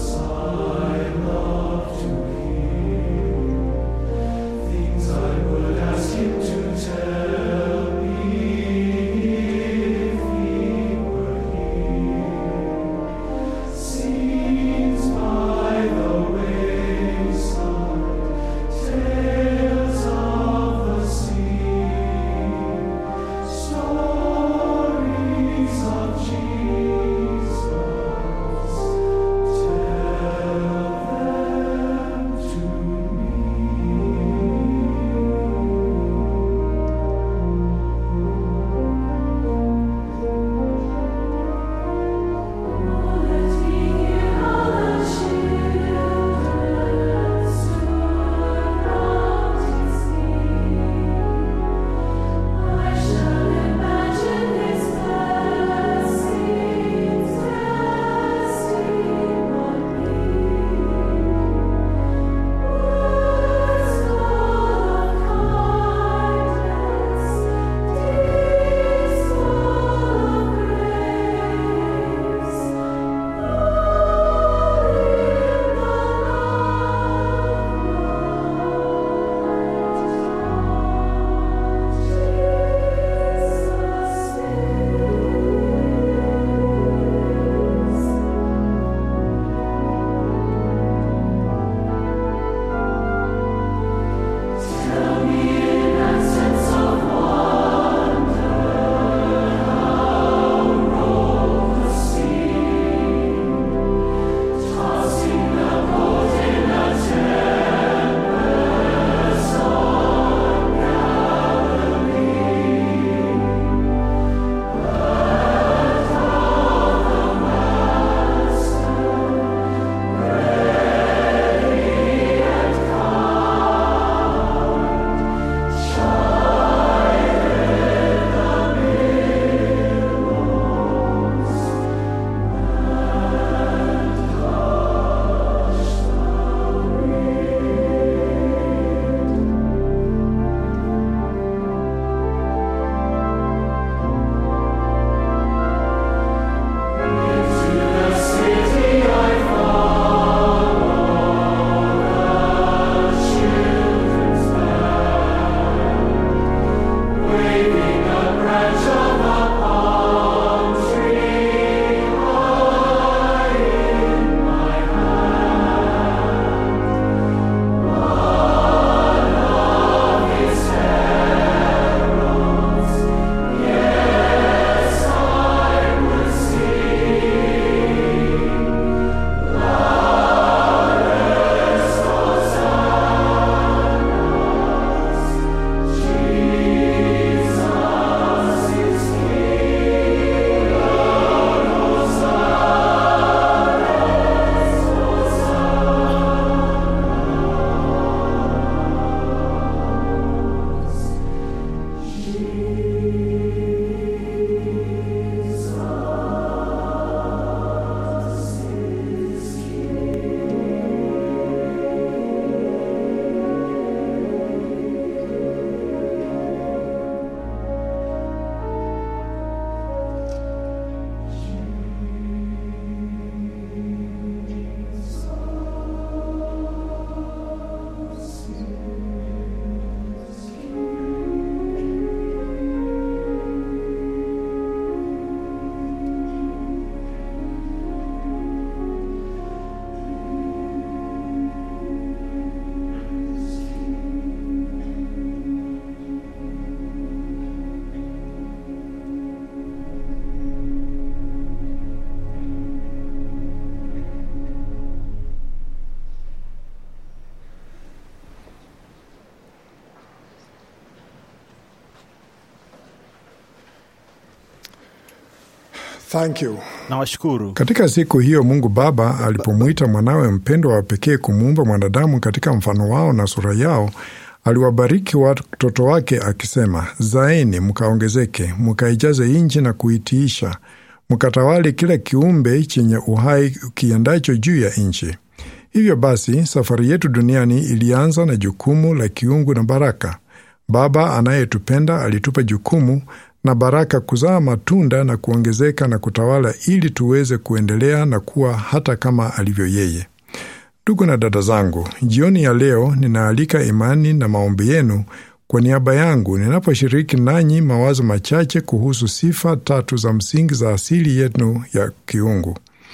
Things I would Thank you. Nawashukuru. Katika siku hiyo Mungu Baba alipomwita mwanawe mpendwa wa pekee kumuumba mwanadamu katika mfano wao na sura yao, aliwabariki watoto wake akisema, zaeni mkaongezeke, mkaijaze nchi na kuitiisha, mkatawale kila kiumbe chenye uhai kiendacho juu ya nchi. Hivyo basi, safari yetu duniani ilianza na jukumu la kiungu na baraka. Baba anayetupenda alitupa jukumu na baraka kuzaa matunda na kuongezeka na kutawala ili tuweze kuendelea na kuwa hata kama alivyo yeye. Ndugu na dada zangu, jioni ya leo ninaalika imani na maombi yenu kwa niaba yangu ninaposhiriki nanyi mawazo machache kuhusu sifa tatu za msingi za asili yenu ya kiungu.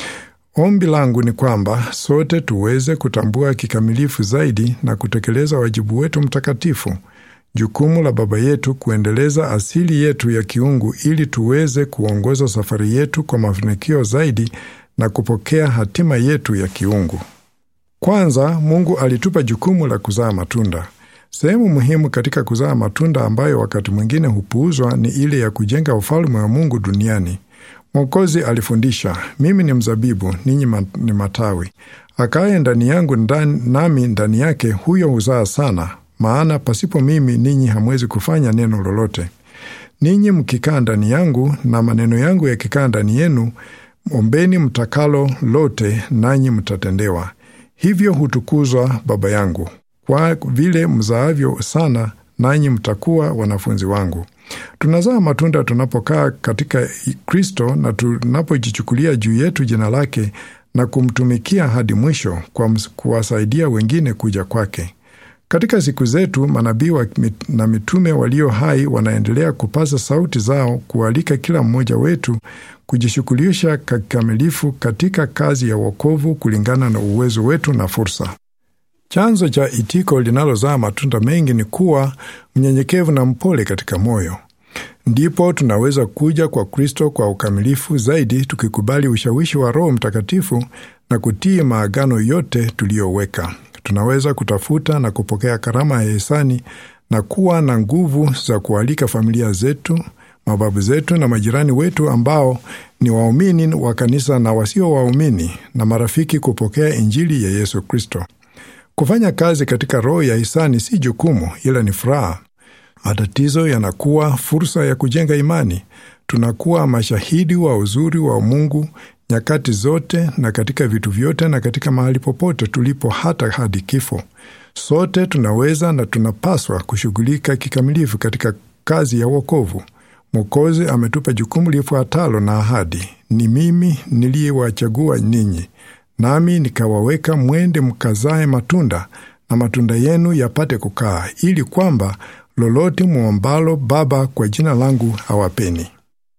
Ombi langu ni kwamba sote tuweze kutambua kikamilifu zaidi na kutekeleza wajibu wetu mtakatifu jukumu la Baba yetu kuendeleza asili yetu ya kiungu ili tuweze kuongoza safari yetu kwa mafanikio zaidi na kupokea hatima yetu ya kiungu. Kwanza, Mungu alitupa jukumu la kuzaa matunda. Sehemu muhimu katika kuzaa matunda ambayo wakati mwingine hupuuzwa ni ile ya kujenga ufalme wa Mungu duniani. Mwokozi alifundisha, mimi ni mzabibu, ninyi ni matawi. Akaye ndani yangu ndani, nami ndani yake, huyo huzaa sana maana pasipo mimi ninyi hamwezi kufanya neno lolote. Ninyi mkikaa ndani yangu na maneno yangu yakikaa ndani yenu, ombeni mtakalo lote, nanyi mtatendewa. Hivyo hutukuzwa Baba yangu, kwa vile mzaavyo sana, nanyi mtakuwa wanafunzi wangu. Tunazaa matunda tunapokaa katika Kristo na tunapojichukulia juu yetu jina lake na kumtumikia hadi mwisho kwa kuwasaidia wengine kuja kwake. Katika siku zetu manabii na mitume walio hai wanaendelea kupaza sauti zao kualika kila mmoja wetu kujishughulisha kikamilifu katika kazi ya wokovu kulingana na uwezo wetu na fursa. Chanzo cha itiko linalozaa matunda mengi ni kuwa mnyenyekevu na mpole katika moyo. Ndipo tunaweza kuja kwa Kristo kwa ukamilifu zaidi, tukikubali ushawishi wa Roho Mtakatifu na kutii maagano yote tuliyoweka. Tunaweza kutafuta na kupokea karama ya hisani na kuwa na nguvu za kualika familia zetu, mababu zetu na majirani wetu ambao ni waumini wa kanisa na wasio waumini na marafiki kupokea Injili ya Yesu Kristo. Kufanya kazi katika roho ya hisani si jukumu, ila ni furaha. Matatizo yanakuwa fursa ya kujenga imani. Tunakuwa mashahidi wa uzuri wa Mungu nyakati zote na katika vitu vyote na katika mahali popote tulipo, hata hadi kifo. Sote tunaweza na tunapaswa kushughulika kikamilifu katika kazi ya wokovu. Mwokozi ametupa jukumu lifuatalo na ahadi: ni mimi niliyewachagua ninyi, nami nikawaweka mwende mkazae matunda, na matunda yenu yapate kukaa, ili kwamba lolote mwombalo Baba kwa jina langu awapeni.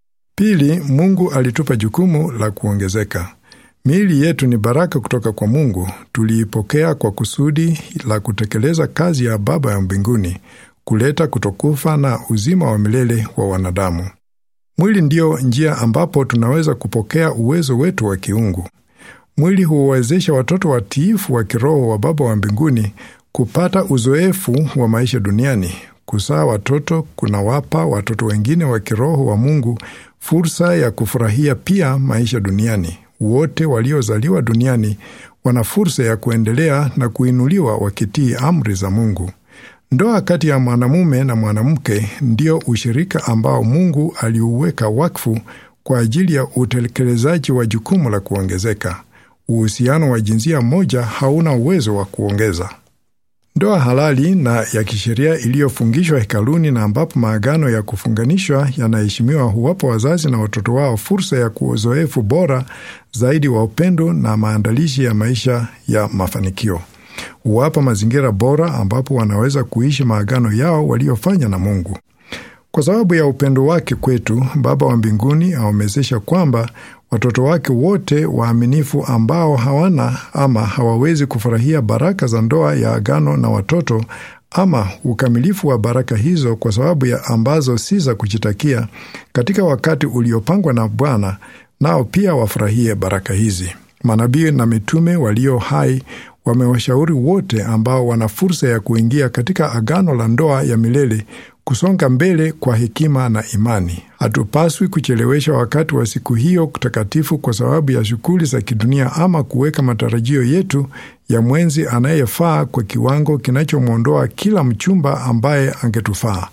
Pili, Mungu alitupa jukumu la kuongezeka. Miili yetu ni baraka kutoka kwa Mungu. Tuliipokea kwa kusudi la kutekeleza kazi ya Baba ya mbinguni, kuleta kutokufa na uzima wa milele wa wanadamu. Mwili ndiyo njia ambapo tunaweza kupokea uwezo wetu wa kiungu. Mwili huwawezesha watoto watiifu wa kiroho wa Baba wa mbinguni kupata uzoefu wa maisha duniani. Kuzaa watoto kunawapa watoto wengine wa kiroho wa Mungu fursa ya kufurahia pia maisha duniani. Wote waliozaliwa duniani wana fursa ya kuendelea na kuinuliwa wakitii amri za Mungu. Ndoa kati ya mwanamume na mwanamke ndio ushirika ambao Mungu aliuweka wakfu kwa ajili ya utekelezaji wa jukumu la kuongezeka. Uhusiano wa jinsia moja hauna uwezo wa kuongeza. Ndoa halali na ya kisheria iliyofungishwa hekaluni na ambapo maagano ya kufunganishwa yanaheshimiwa huwapa wazazi na watoto wao fursa ya uzoefu bora zaidi wa upendo na maandalishi ya maisha ya mafanikio. Huwapa mazingira bora ambapo wanaweza kuishi maagano yao waliofanya na Mungu. Kwa sababu ya upendo wake kwetu, Baba wa mbinguni awamezesha kwamba watoto wake wote waaminifu ambao hawana ama hawawezi kufurahia baraka za ndoa ya agano na watoto ama ukamilifu wa baraka hizo kwa sababu ya ambazo si za kujitakia katika wakati uliopangwa na Bwana, nao pia wafurahie baraka hizi. Manabii na mitume walio hai wamewashauri wote ambao wana fursa ya kuingia katika agano la ndoa ya milele kusonga mbele kwa hekima na imani. Hatupaswi kuchelewesha wakati wa siku hiyo takatifu kwa sababu ya shughuli za kidunia ama kuweka matarajio yetu ya mwenzi anayefaa kwa kiwango kinachomwondoa kila mchumba ambaye angetufaa.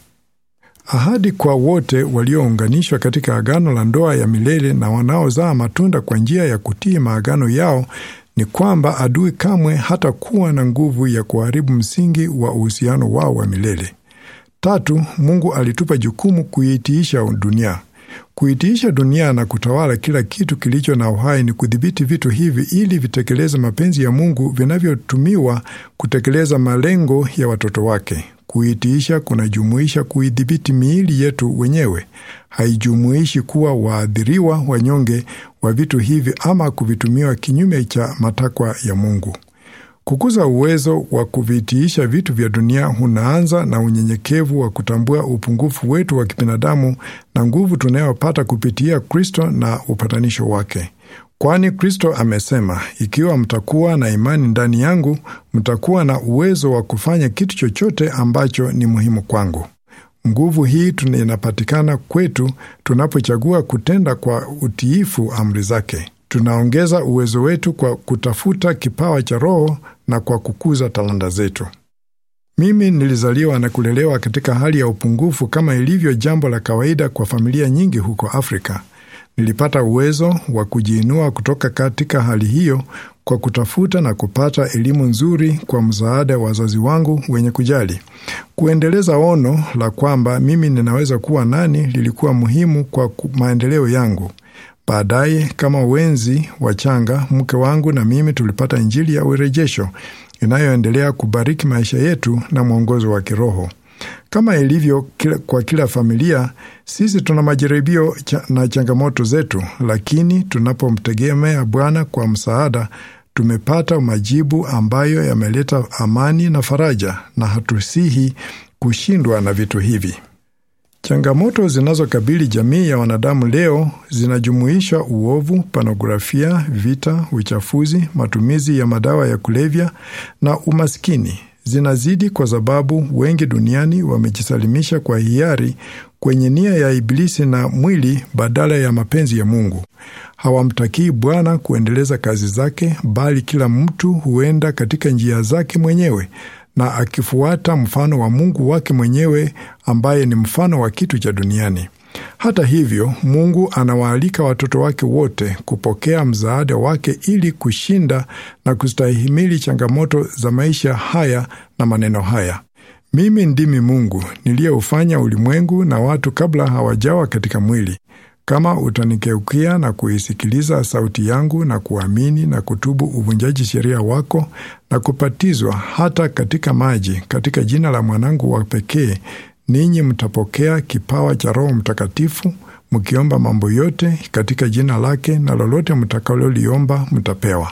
Ahadi kwa wote waliounganishwa katika agano la ndoa ya milele na wanaozaa matunda kwa njia ya kutii maagano yao ni kwamba adui kamwe hatakuwa na nguvu ya kuharibu msingi wa uhusiano wao wa milele. Tatu, Mungu alitupa jukumu kuitiisha dunia. Kuitiisha dunia na kutawala kila kitu kilicho na uhai ni kudhibiti vitu hivi ili vitekeleze mapenzi ya Mungu vinavyotumiwa kutekeleza malengo ya watoto wake. Kuitiisha kunajumuisha kuidhibiti miili yetu wenyewe, haijumuishi kuwa waathiriwa wanyonge wa vitu hivi ama kuvitumiwa kinyume cha matakwa ya Mungu. Kukuza uwezo wa kuvitiisha vitu vya dunia unaanza na unyenyekevu wa kutambua upungufu wetu wa kibinadamu na nguvu tunayopata kupitia Kristo na upatanisho wake. Kwani Kristo amesema, ikiwa mtakuwa na imani ndani yangu, mtakuwa na uwezo wa kufanya kitu chochote ambacho ni muhimu kwangu. Nguvu hii inapatikana kwetu tunapochagua kutenda kwa utiifu amri zake. Tunaongeza uwezo wetu kwa kutafuta kipawa cha Roho na kwa kukuza talanta zetu. Mimi nilizaliwa na kulelewa katika hali ya upungufu kama ilivyo jambo la kawaida kwa familia nyingi huko Afrika. Nilipata uwezo wa kujiinua kutoka katika hali hiyo kwa kutafuta na kupata elimu nzuri kwa msaada wa wazazi wangu wenye kujali. Kuendeleza ono la kwamba mimi ninaweza kuwa nani lilikuwa muhimu kwa maendeleo yangu. Baadaye, kama wenzi wachanga, mke wangu na mimi tulipata Injili ya urejesho inayoendelea kubariki maisha yetu na mwongozo wa kiroho. Kama ilivyo kila, kwa kila familia, sisi tuna majaribio cha, na changamoto zetu, lakini tunapomtegemea Bwana kwa msaada, tumepata majibu ambayo yameleta amani na faraja, na hatusihi kushindwa na vitu hivi. Changamoto zinazokabili jamii ya wanadamu leo zinajumuisha uovu, panografia, vita, uchafuzi, matumizi ya madawa ya kulevya na umaskini. Zinazidi kwa sababu wengi duniani wamejisalimisha kwa hiari kwenye nia ya Ibilisi na mwili badala ya mapenzi ya Mungu. Hawamtakii Bwana kuendeleza kazi zake, bali kila mtu huenda katika njia zake mwenyewe na akifuata mfano wa Mungu wake mwenyewe ambaye ni mfano wa kitu cha duniani. Hata hivyo, Mungu anawaalika watoto wake wote kupokea msaada wake ili kushinda na kustahimili changamoto za maisha haya na maneno haya: mimi ndimi Mungu niliyeufanya ulimwengu na watu kabla hawajawa katika mwili. Kama utanikeukia na kuisikiliza sauti yangu na kuamini na kutubu uvunjaji sheria wako na kupatizwa hata katika maji katika jina la mwanangu wa pekee, ninyi mtapokea kipawa cha Roho Mtakatifu, mkiomba mambo yote katika jina lake, na lolote mtakaloliomba mtapewa.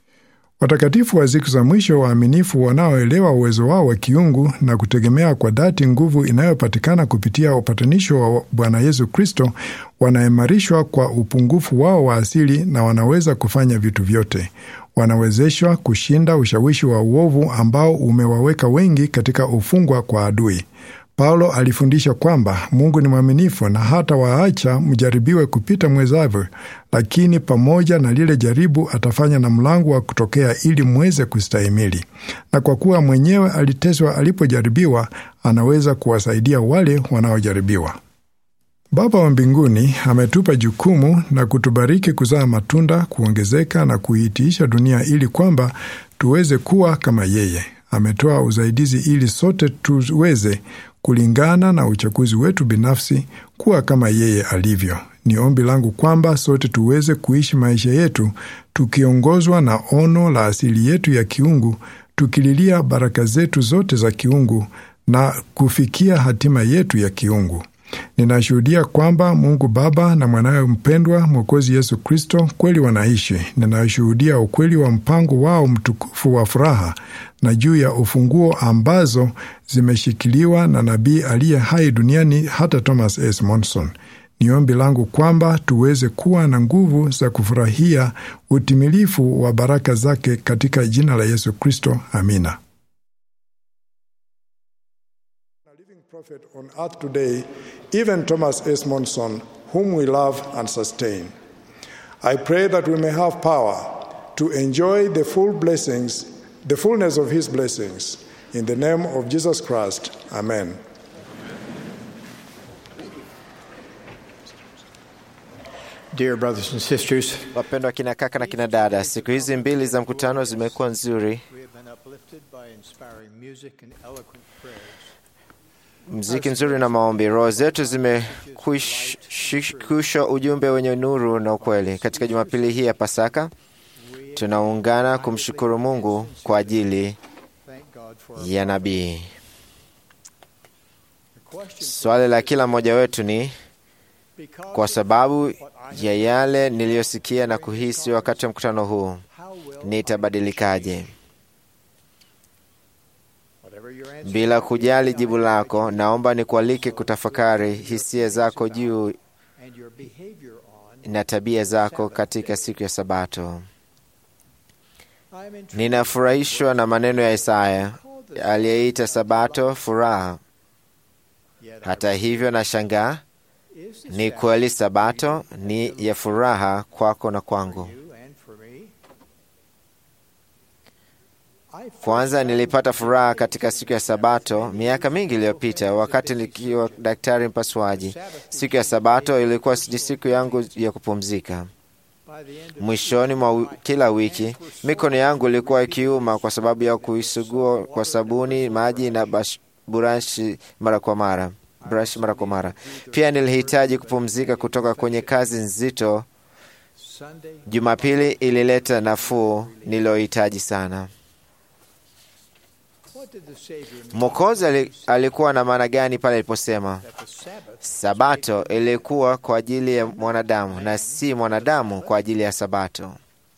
Watakatifu wa siku za mwisho waaminifu wanaoelewa uwezo wao wa kiungu na kutegemea kwa dhati nguvu inayopatikana kupitia upatanisho wa Bwana Yesu Kristo wanaimarishwa kwa upungufu wao wa asili na wanaweza kufanya vitu vyote. Wanawezeshwa kushinda ushawishi wa uovu ambao umewaweka wengi katika ufungwa kwa adui. Paulo alifundisha kwamba Mungu ni mwaminifu na hata waacha mjaribiwe kupita mwezavyo, lakini pamoja na lile jaribu atafanya na mlango wa kutokea ili mweze kustahimili. Na kwa kuwa mwenyewe aliteswa alipojaribiwa, anaweza kuwasaidia wale wanaojaribiwa. Baba wa mbinguni ametupa jukumu na kutubariki kuzaa matunda, kuongezeka na kuitiisha dunia ili kwamba tuweze kuwa kama yeye. Ametoa usaidizi ili sote tuweze kulingana na uchaguzi wetu binafsi kuwa kama yeye alivyo. Ni ombi langu kwamba sote tuweze kuishi maisha yetu tukiongozwa na ono la asili yetu ya kiungu, tukililia baraka zetu zote za kiungu na kufikia hatima yetu ya kiungu. Ninashuhudia kwamba Mungu Baba na mwanawe mpendwa Mwokozi Yesu Kristo kweli wanaishi. Ninashuhudia ukweli wa mpango wao mtukufu wa furaha na juu ya ufunguo ambazo zimeshikiliwa na nabii aliye hai duniani hata Thomas S. Monson. Ni ombi langu kwamba tuweze kuwa na nguvu za kufurahia utimilifu wa baraka zake katika jina la Yesu Kristo. Amina. prophet on earth today, even Thomas S. Monson, whom we love and sustain. I pray that we may have power to enjoy the full blessings, the fullness of his blessings. In the name of Jesus Christ, Amen. Dear brothers and sisters, Wapendwa kina kaka na kina dada, siku hizi mbili za mkutano zimekuwa nzuri. we have been uplifted by inspiring music and eloquent prayers. Mziki mzuri na maombi, roho zetu zimekushwa ujumbe wenye nuru na ukweli. Katika Jumapili hii ya Pasaka tunaungana kumshukuru Mungu kwa ajili Thank God for our ya nabii. question Swali la kila mmoja wetu ni because kwa sababu ya yale niliyosikia na kuhisi wakati wa mkutano huu, how will nitabadilikaje? whatever your answer Bila kujali jibu lako, naomba nikualike kutafakari hisia zako juu and your behavior on na tabia zako katika siku ya Sabato. I am intrigued Ninafurahishwa na maneno ya Isaya aliyeita Sabato furaha. yet Hata hivyo, nashangaa is the ni Sabbath kweli Sabato ni ya furaha kwako na for kwangu. you and for me? I first Kwanza found nilipata furaha katika siku ya Sabato miaka mingi iliyopita, wakati nikiwa daktari mpasuaji. Siku ya Sabato ilikuwa ni siku yangu ya kupumzika. by the end of Mwishoni mwa wi- kila wiki mikono yangu ilikuwa ikiuma kwa sababu ya kuisugua kwa sabuni, maji na bash- burashi mara kwa mara brush mara kwa mara. Pia nilihitaji kupumzika kutoka kwenye kazi nzito. Sunday Jumapili ilileta nafuu niliyohitaji sana. what did the Savior mean Mwokozi ali- alikuwa na maana gani pale aliposema that the Sabbath Sabato ilikuwa kwa ajili ya mwanadamu na si mwanadamu kwa ajili ya Sabato?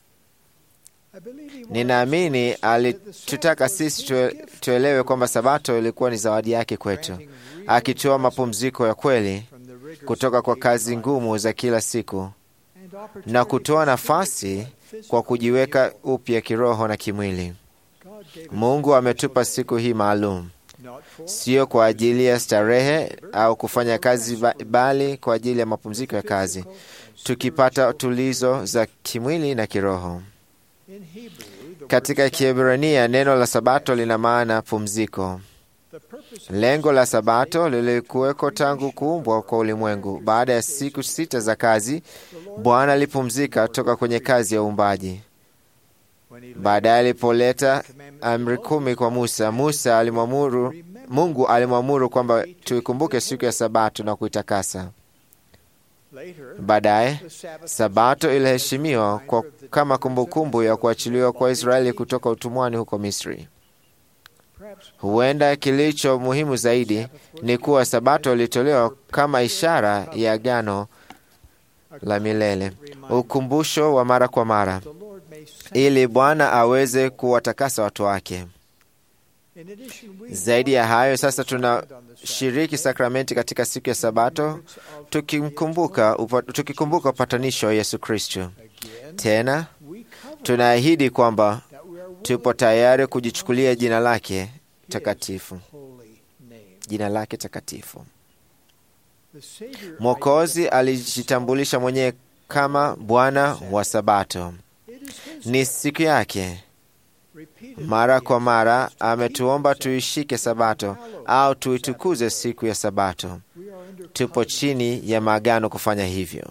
I believe he Ninaamini alitutaka sisi tue, tuelewe kwamba Sabato ilikuwa ni zawadi yake kwetu, akitoa mapumziko ya kweli from the rigors kutoka kwa kazi ngumu za kila siku and opportunity na kutoa nafasi kwa kujiweka upya kiroho na kimwili. God gave us Mungu ametupa siku hii maalum, not for sio kwa ajili ya starehe au kufanya kazi, ba- bali kwa ajili ya mapumziko ya kazi, tukipata tulizo za kimwili na kiroho. in Hebrew the Katika Kiebrania neno la Sabato lina maana pumziko. the purpose Lengo la Sabato lilikuweko tangu kuumbwa kwa ulimwengu. Baada ya siku sita za kazi, Bwana alipumzika toka kwenye kazi ya uumbaji. when he Baadaye alipoleta amri kumi kwa Musa, Musa alimwamuru, Mungu alimwamuru kwamba tuikumbuke siku ya Sabato na kuitakasa. later Baadaye the Sabbath Sabato iliheshimiwa kwa kama kumbukumbu ya kuachiliwa kwa Israeli kutoka utumwani huko Misri. perhaps Huenda kilicho muhimu zaidi ni kuwa Sabato ilitolewa kama ishara ya agano la milele, ukumbusho wa mara kwa mara, the Lord may send ili Bwana aweze kuwatakasa watu wake. in addition we Zaidi ya hayo, sasa tunashiriki sakramenti katika siku ya Sabato tukimkumbuka upa, tukikumbuka upatanisho wa Yesu Kristo. again Tena we cover tunaahidi kwamba that we are tupo tayari kujichukulia jina lake takatifu, holy name jina lake takatifu. the Savior Mwokozi alijitambulisha mwenyewe kama Bwana wa Sabato. it is his Ni siku yake. repeated Mara kwa mara ametuomba tuishike Sabato au tuitukuze siku ya Sabato. we are under Tupo chini ya maagano kufanya hivyo.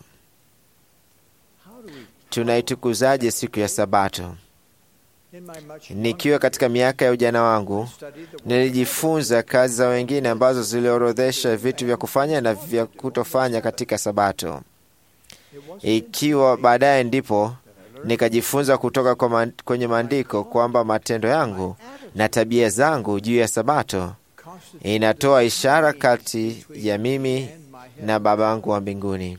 how do we Tunaitukuzaje siku ya Sabato? in my much Nikiwa katika miaka ya ujana wangu, studied the nilijifunza kazi za wengine ambazo ziliorodhesha vitu vya kufanya na vya kutofanya katika Sabato. it was Ikiwa baadaye ndipo nikajifunza kutoka kwa man, kwenye maandiko kwamba matendo yangu na tabia zangu juu ya Sabato constituted inatoa ishara kati ya mimi and my na Baba yangu wa mbinguni.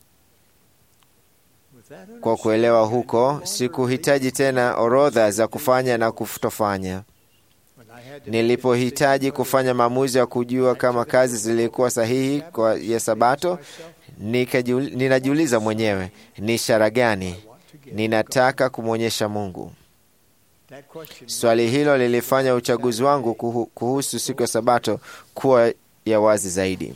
with that Kwa kuelewa huko, sikuhitaji tena orodha za kufanya na kutofanya. when I had to Nilipohitaji kufanya maamuzi ya kujua kama kazi zilikuwa sahihi kwa ya Sabato, nikajiul- ninajiuliza mwenyewe, ni ishara gani ninataka kumwonyesha Mungu? that question Swali hilo lilifanya uchaguzi wangu kuhu- kuhusu siku ya Sabato kuwa ya wazi zaidi.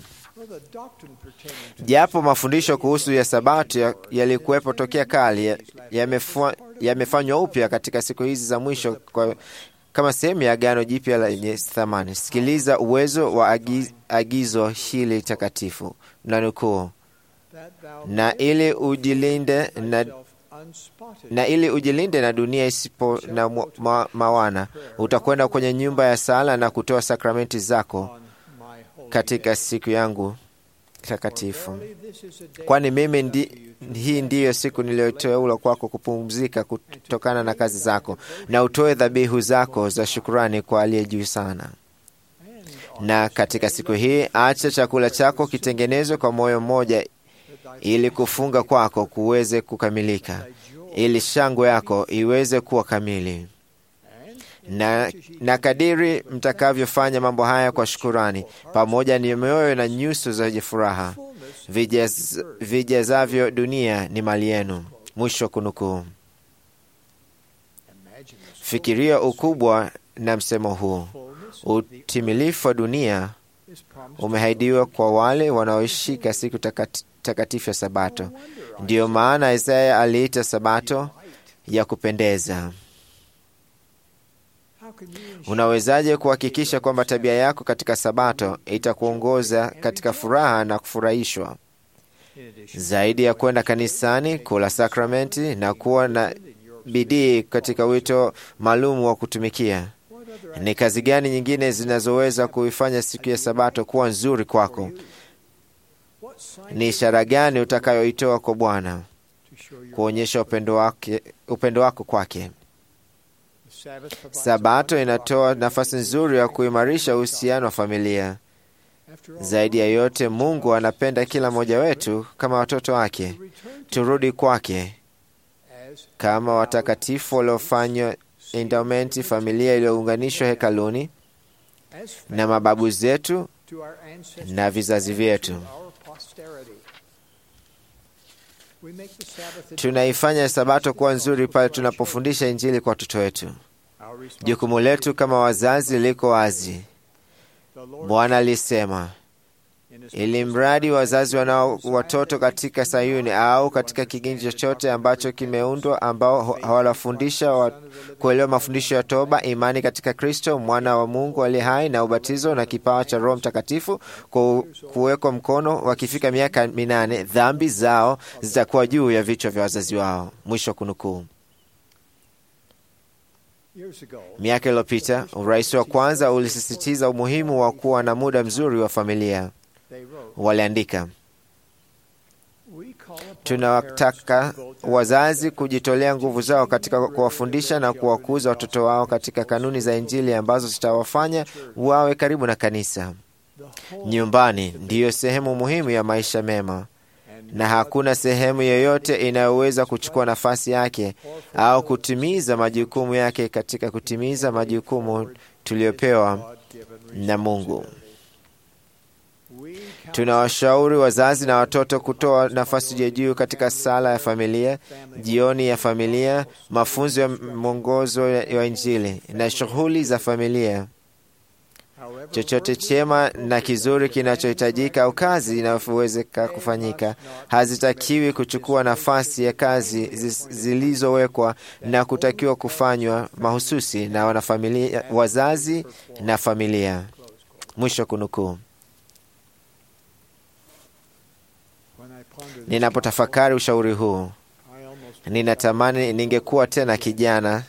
Japo mafundisho kuhusu ya Sabato yalikuwepo tokea kale, yamefanywa upya katika siku hizi za mwisho kwa, kama sehemu ya Agano Jipya lenye thamani. Sikiliza uwezo wa agiz, agizo hili takatifu na nukuu, na ili ujilinde na na ili ujilinde na dunia isipo na ma, mawana, utakwenda kwenye nyumba ya sala na kutoa sakramenti zako katika siku yangu takatifu, kwani mimi ndi, hii ndiyo siku niliyoteula kwako kupumzika kutokana na kazi zako, na utoe dhabihu zako za shukurani kwa aliye juu sana. Na katika siku hii acha chakula chako kitengenezwe kwa moyo mmoja, ili kufunga kwako kuweze kukamilika, ili shangwe yako iweze kuwa kamili na, na kadiri mtakavyofanya mambo haya kwa shukurani, pamoja ni mioyo na nyuso zenye furaha, vijaz, vijazavyo dunia ni mali yenu. Mwisho kunukuu. Fikiria ukubwa na msemo huu. Utimilifu wa dunia umehaidiwa kwa wale wanaoishika siku takati, takatifu ya Sabato. Ndiyo maana Isaya aliita Sabato ya kupendeza. Unawezaje kuhakikisha kwamba tabia yako katika Sabato itakuongoza katika furaha na kufurahishwa? Zaidi ya kwenda kanisani, kula sakramenti na kuwa na bidii katika wito maalum wa kutumikia, ni kazi gani nyingine zinazoweza kuifanya siku ya Sabato kuwa nzuri kwako? Ni ishara gani utakayoitoa kwa Bwana kuonyesha upendo wake, upendo wako kwake? Sabato inatoa nafasi nzuri ya kuimarisha uhusiano wa familia. Zaidi ya yote, Mungu anapenda kila mmoja wetu kama watoto wake. Turudi kwake kama watakatifu waliofanywa endowmenti, familia iliyounganishwa hekaluni na mababu zetu na vizazi vyetu. Tunaifanya Sabato kuwa nzuri pale tunapofundisha Injili kwa watoto wetu. Jukumu letu kama wazazi liko wazi. Bwana alisema, ili mradi wazazi wanao watoto katika Sayuni au katika kigeni chochote ambacho kimeundwa, ambao hawafundisha wa kuelewa mafundisho ya toba, imani katika Kristo mwana wa Mungu aliye hai, na ubatizo na kipawa cha Roho Mtakatifu kwa kuwekwa mkono, wakifika miaka minane, dhambi zao zitakuwa juu ya vichwa vya wazazi wao. Mwisho kunukuu. Miaka iliyopita urais wa kwanza ulisisitiza umuhimu wa kuwa na muda mzuri wa familia. Waliandika, tunawataka wazazi kujitolea nguvu zao katika kuwafundisha na kuwakuza watoto wao katika kanuni za Injili ambazo zitawafanya wawe karibu na kanisa. Nyumbani ndiyo sehemu muhimu ya maisha mema na hakuna sehemu yoyote inayoweza kuchukua nafasi yake au kutimiza majukumu yake katika kutimiza majukumu tuliyopewa na Mungu. Tunawashauri wazazi na watoto kutoa nafasi ya juu katika sala ya familia, jioni ya familia, mafunzo ya mwongozo wa Injili na shughuli za familia. Chochote chema na kizuri kinachohitajika au kazi inayowezeka kufanyika hazitakiwi kuchukua nafasi ya kazi zilizowekwa na kutakiwa kufanywa mahususi na wanafamilia, wazazi na familia. Mwisho kunukuu. Ninapotafakari ushauri huu, ninatamani ningekuwa tena kijana.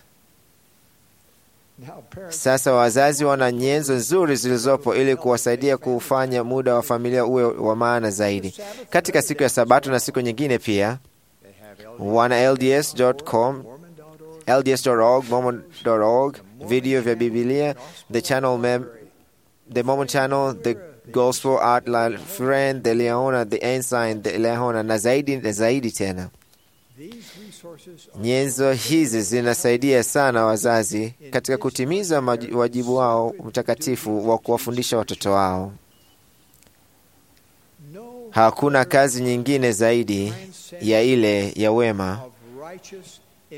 Sasa wazazi wana nyenzo nzuri zilizopo ili kuwasaidia kuufanya muda wa familia uwe wa maana zaidi. Katika siku ya Sabato na siku nyingine pia wana LDS.com, LDS.org, Mormon.org, video vya Biblia, the channel mem, the Mormon channel, the Gospel Art La Friend, the Leona, the Ensign, the Leona na zaidi na zaidi tena. Nyenzo hizi zinasaidia sana wazazi katika kutimiza wajibu wao mtakatifu wa kuwafundisha watoto wao. Hakuna kazi nyingine zaidi ya ile ya wema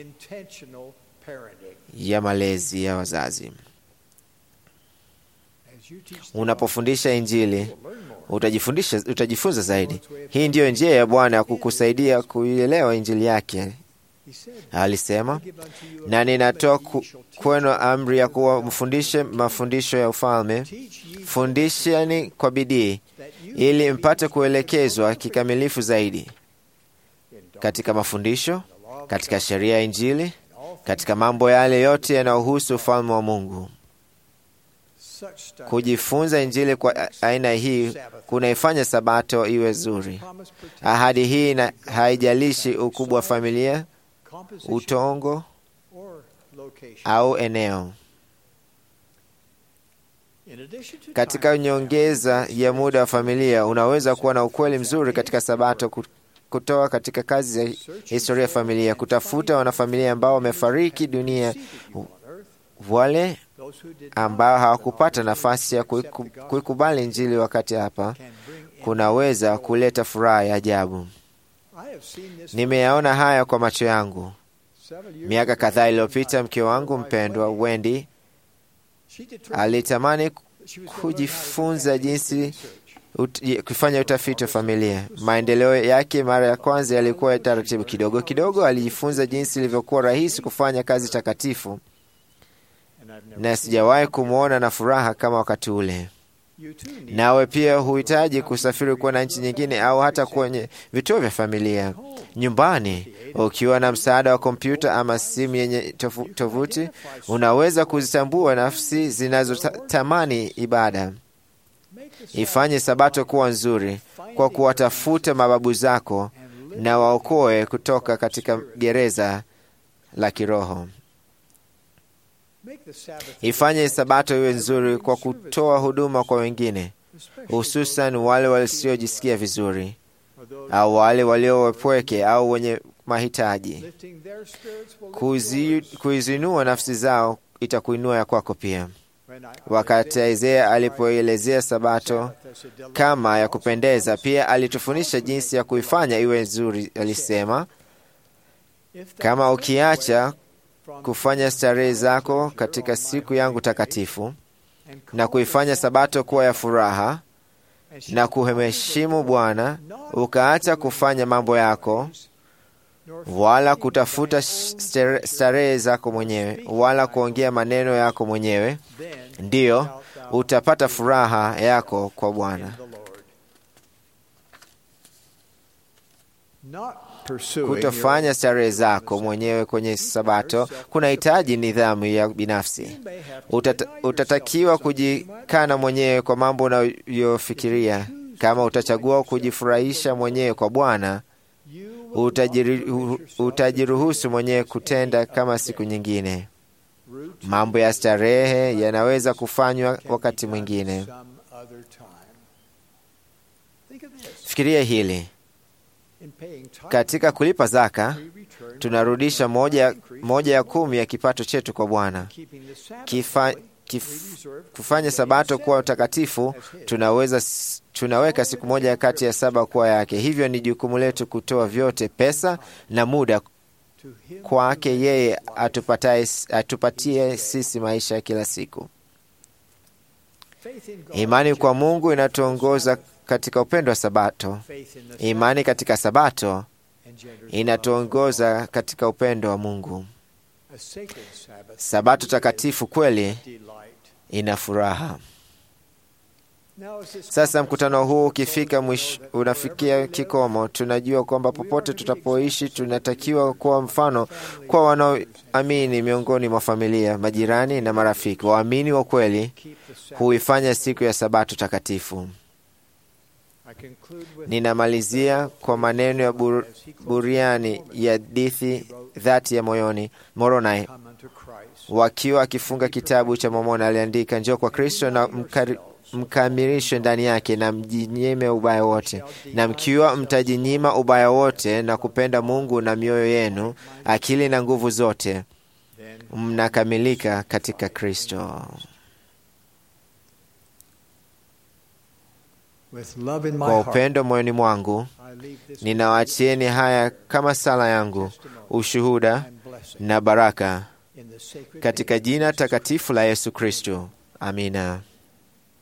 ya malezi ya wazazi. Unapofundisha Injili utajifundisha, utajifunza zaidi. Hii ndiyo njia ya Bwana ya kukusaidia kuielewa Injili yake. Alisema, na ninatoa ku- kwenu amri ya kuwa mfundishe mafundisho ya ufalme, fundisheni kwa bidii, ili mpate kuelekezwa kikamilifu zaidi katika mafundisho, katika sheria ya Injili, katika mambo yale yote yanayohusu ufalme wa Mungu. Kujifunza Injili kwa a- aina hii kunaifanya Sabato iwe zuri. Ahadi hii na haijalishi ukubwa wa familia, utongo au eneo. Katika nyongeza ya muda wa familia, unaweza kuwa na ukweli mzuri katika Sabato ku- kutoa katika kazi za historia ya familia, kutafuta wanafamilia ambao wamefariki dunia, wale ambao hawakupata nafasi ya kuiku- kuikubali Injili wakati hapa, kunaweza kuleta furaha ya ajabu. Nimeyaona haya kwa macho yangu. Miaka kadhaa iliyopita, mke wangu mpendwa Wendy alitamani kujifunza jinsi ut, kufanya utafiti wa familia. Maendeleo yake mara ya kwanza yalikuwa ya taratibu kidogo kidogo. Alijifunza jinsi ilivyokuwa rahisi kufanya kazi takatifu, na sijawahi kumwona na furaha kama wakati ule. Nawe pia huhitaji kusafiri kwenda nchi nyingine au hata kwenye vituo vya familia nyumbani. Ukiwa na msaada wa kompyuta ama simu yenye tofu- tovuti, unaweza kuzitambua nafsi zinazotamani ibada. Ifanye Sabato kuwa nzuri kwa kuwatafuta mababu zako na waokoe kutoka katika gereza la kiroho. Ifanye Sabato iwe nzuri kwa kutoa huduma kwa wengine, hususan wale wasiojisikia vizuri au wale walio wapweke au wenye mahitaji. Kuzi, kuizinua nafsi zao itakuinua ya kwako pia. Wakati Isaya alipoelezea Sabato kama ya kupendeza, pia alitufundisha jinsi ya kuifanya iwe nzuri. Alisema, kama ukiacha kufanya starehe zako katika siku yangu takatifu na kuifanya Sabato kuwa ya furaha na kuheshimu Bwana, ukaacha kufanya mambo yako wala kutafuta stere- starehe zako mwenyewe wala kuongea maneno yako mwenyewe, ndiyo utapata furaha yako kwa Bwana. Kutofanya starehe zako mwenyewe kwenye Sabato kunahitaji nidhamu ya binafsi. Utata, utatakiwa kujikana mwenyewe kwa mambo unayofikiria. Kama utachagua kujifurahisha mwenyewe kwa Bwana, utajiri- utajiruhusu mwenyewe kutenda kama siku nyingine. Mambo ya starehe yanaweza kufanywa wakati mwingine. Fikiria hili. Katika kulipa zaka tunarudisha moja, moja ya kumi ya kipato chetu kwa Bwana. Kifa, kif, kufanya Sabato kuwa utakatifu, tunaweza tunaweka siku moja kati ya saba kuwa yake. Hivyo ni jukumu letu kutoa vyote, pesa na muda, kwake yeye atupataye, atupatie sisi maisha ya kila siku. Imani kwa Mungu inatuongoza katika upendo wa Sabato. Imani katika Sabato inatuongoza katika upendo wa Mungu. Sabato takatifu kweli ina furaha. Sasa mkutano huu ukifika mwisho, unafikia kikomo, tunajua kwamba popote tutapoishi tunatakiwa kuwa mfano kwa wanaoamini miongoni mwa familia, majirani na marafiki. Waamini wa kweli huifanya siku ya Sabato takatifu. Ninamalizia kwa maneno ya bur, buriani ya dithi dhati ya moyoni Moroni, wakiwa akifunga kitabu cha Mormoni, aliandika, njoo kwa Kristo na mkari, mkamilishwe ndani yake na mjinyime ubaya wote, na mkiwa mtajinyima ubaya wote na kupenda Mungu na mioyo yenu, akili na nguvu zote, mnakamilika katika Kristo. Kwa upendo moyoni mwangu ninawaachieni haya kama sala yangu, ushuhuda na baraka, katika jina takatifu la Yesu Kristo. Amina.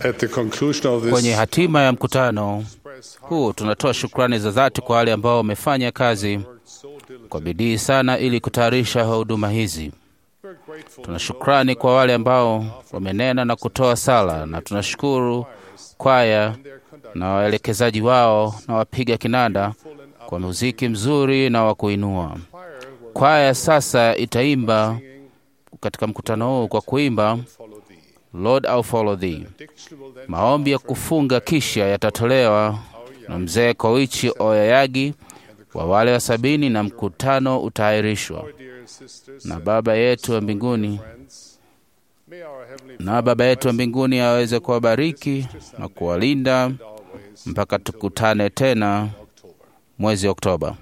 At the conclusion of Kwenye this hatima ya mkutano huu tunatoa shukrani za dhati kwa wale ambao wamefanya kazi kwa bidii sana ili kutayarisha huduma hizi. Tuna shukrani kwa wale ambao wamenena na kutoa sala, na tunashukuru kwaya na waelekezaji wao na wapiga kinanda kwa muziki mzuri na wa kuinua. Kwaya sasa itaimba katika mkutano huu kwa kuimba Lord I'll follow thee. Maombi ya kufunga kisha yatatolewa na mzee Koichi Oyayagi wa wale wa sabini, na mkutano utaahirishwa na Baba yetu wa mbinguni na Baba yetu wa mbinguni aweze kuwabariki na kuwalinda mpaka tukutane tena mwezi Oktoba.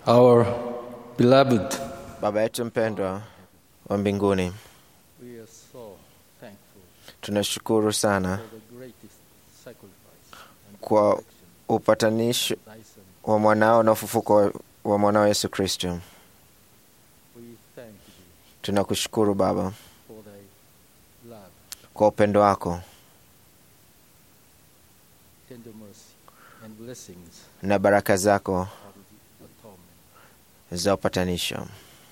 Our beloved, Baba yetu mpendwa wa mbinguni, we are so thankful tunashukuru sana for the greatest sacrifice and kwa upatanisho wa mwanao na ufufuko wa- wa mwanao Yesu Kristo. we thank thee Tunakushukuru Baba for thy love, kwa upendo wako tender mercy, and blessings na baraka zako of the atonement. za upatanisho.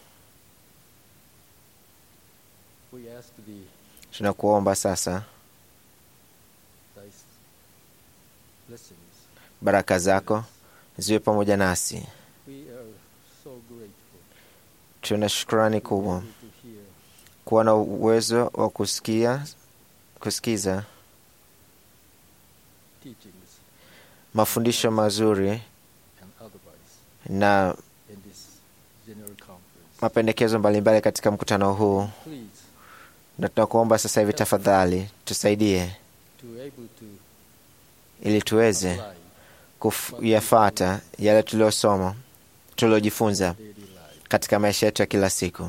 We ask thee Tunakuomba sasa thy blessings. baraka zako ziwe pamoja nasi. We are so grateful Tuna shukrani kubwa to hear kuwa na uwezo wa kusikia kusikiza teachings mafundisho mazuri and otherwise na in this general conference. mapendekezo mbalimbali katika mkutano huu, Please, na tunakuomba sasa hivi, tafadhali tusaidie to able to ili tuweze apply kuyafata yale tuliyosoma tuliojifunza daily life. katika maisha yetu ya kila siku.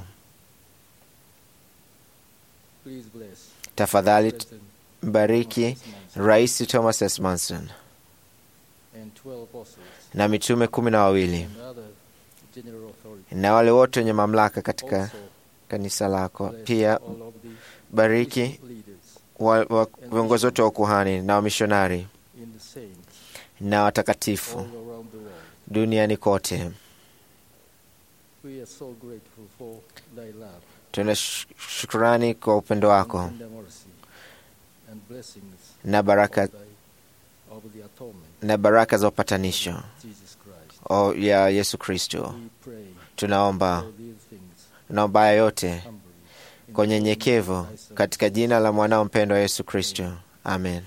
Please bless Tafadhali President mbariki Rais Thomas S. Manson and 12 apostles na mitume kumi na wawili and other general authorities. na wale wote wenye mamlaka katika Also, kanisa lako. bless Pia all of the bariki bishop leaders wa- wa- viongozi wote wa ukuhani na wamishonari in the saints na watakatifu all around the world. duniani kote. We are so grateful for thy love, Tuna sh- shukrani kwa upendo wako tender mercy, and blessings na baraka, of, thy, of the atonement, na baraka za upatanisho Jesus Christ. o- ya Yesu Kristo. We pray Tunaomba for these things naomba haya yote humbly in kwa the name unyenyekevu of thy Son, katika jina la mwanao mpendwa Yesu Kristo, amen.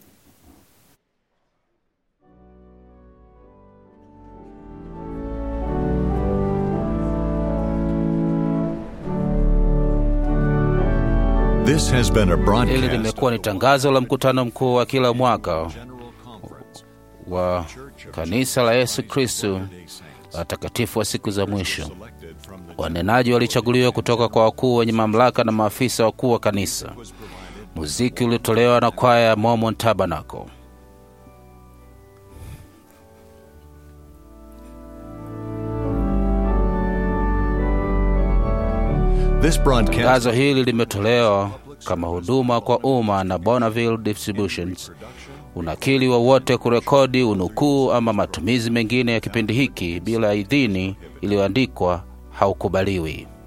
This has been a Hili broadcast limekuwa ni tangazo la mkutano mkuu wa kila mwaka wa kanisa la Yesu Kristo watakatifu wa siku za mwisho. Wanenaji walichaguliwa kutoka kwa wakuu wenye mamlaka na maafisa wakuu wa kanisa. Muziki uliotolewa na kwaya ya Mormon Tabernacle. This broadcast Tangazo hili limetolewa kama huduma kwa umma na Bonneville Distributions. Unakili wowote kurekodi, unukuu ama matumizi mengine ya kipindi hiki bila idhini iliyoandikwa haukubaliwi.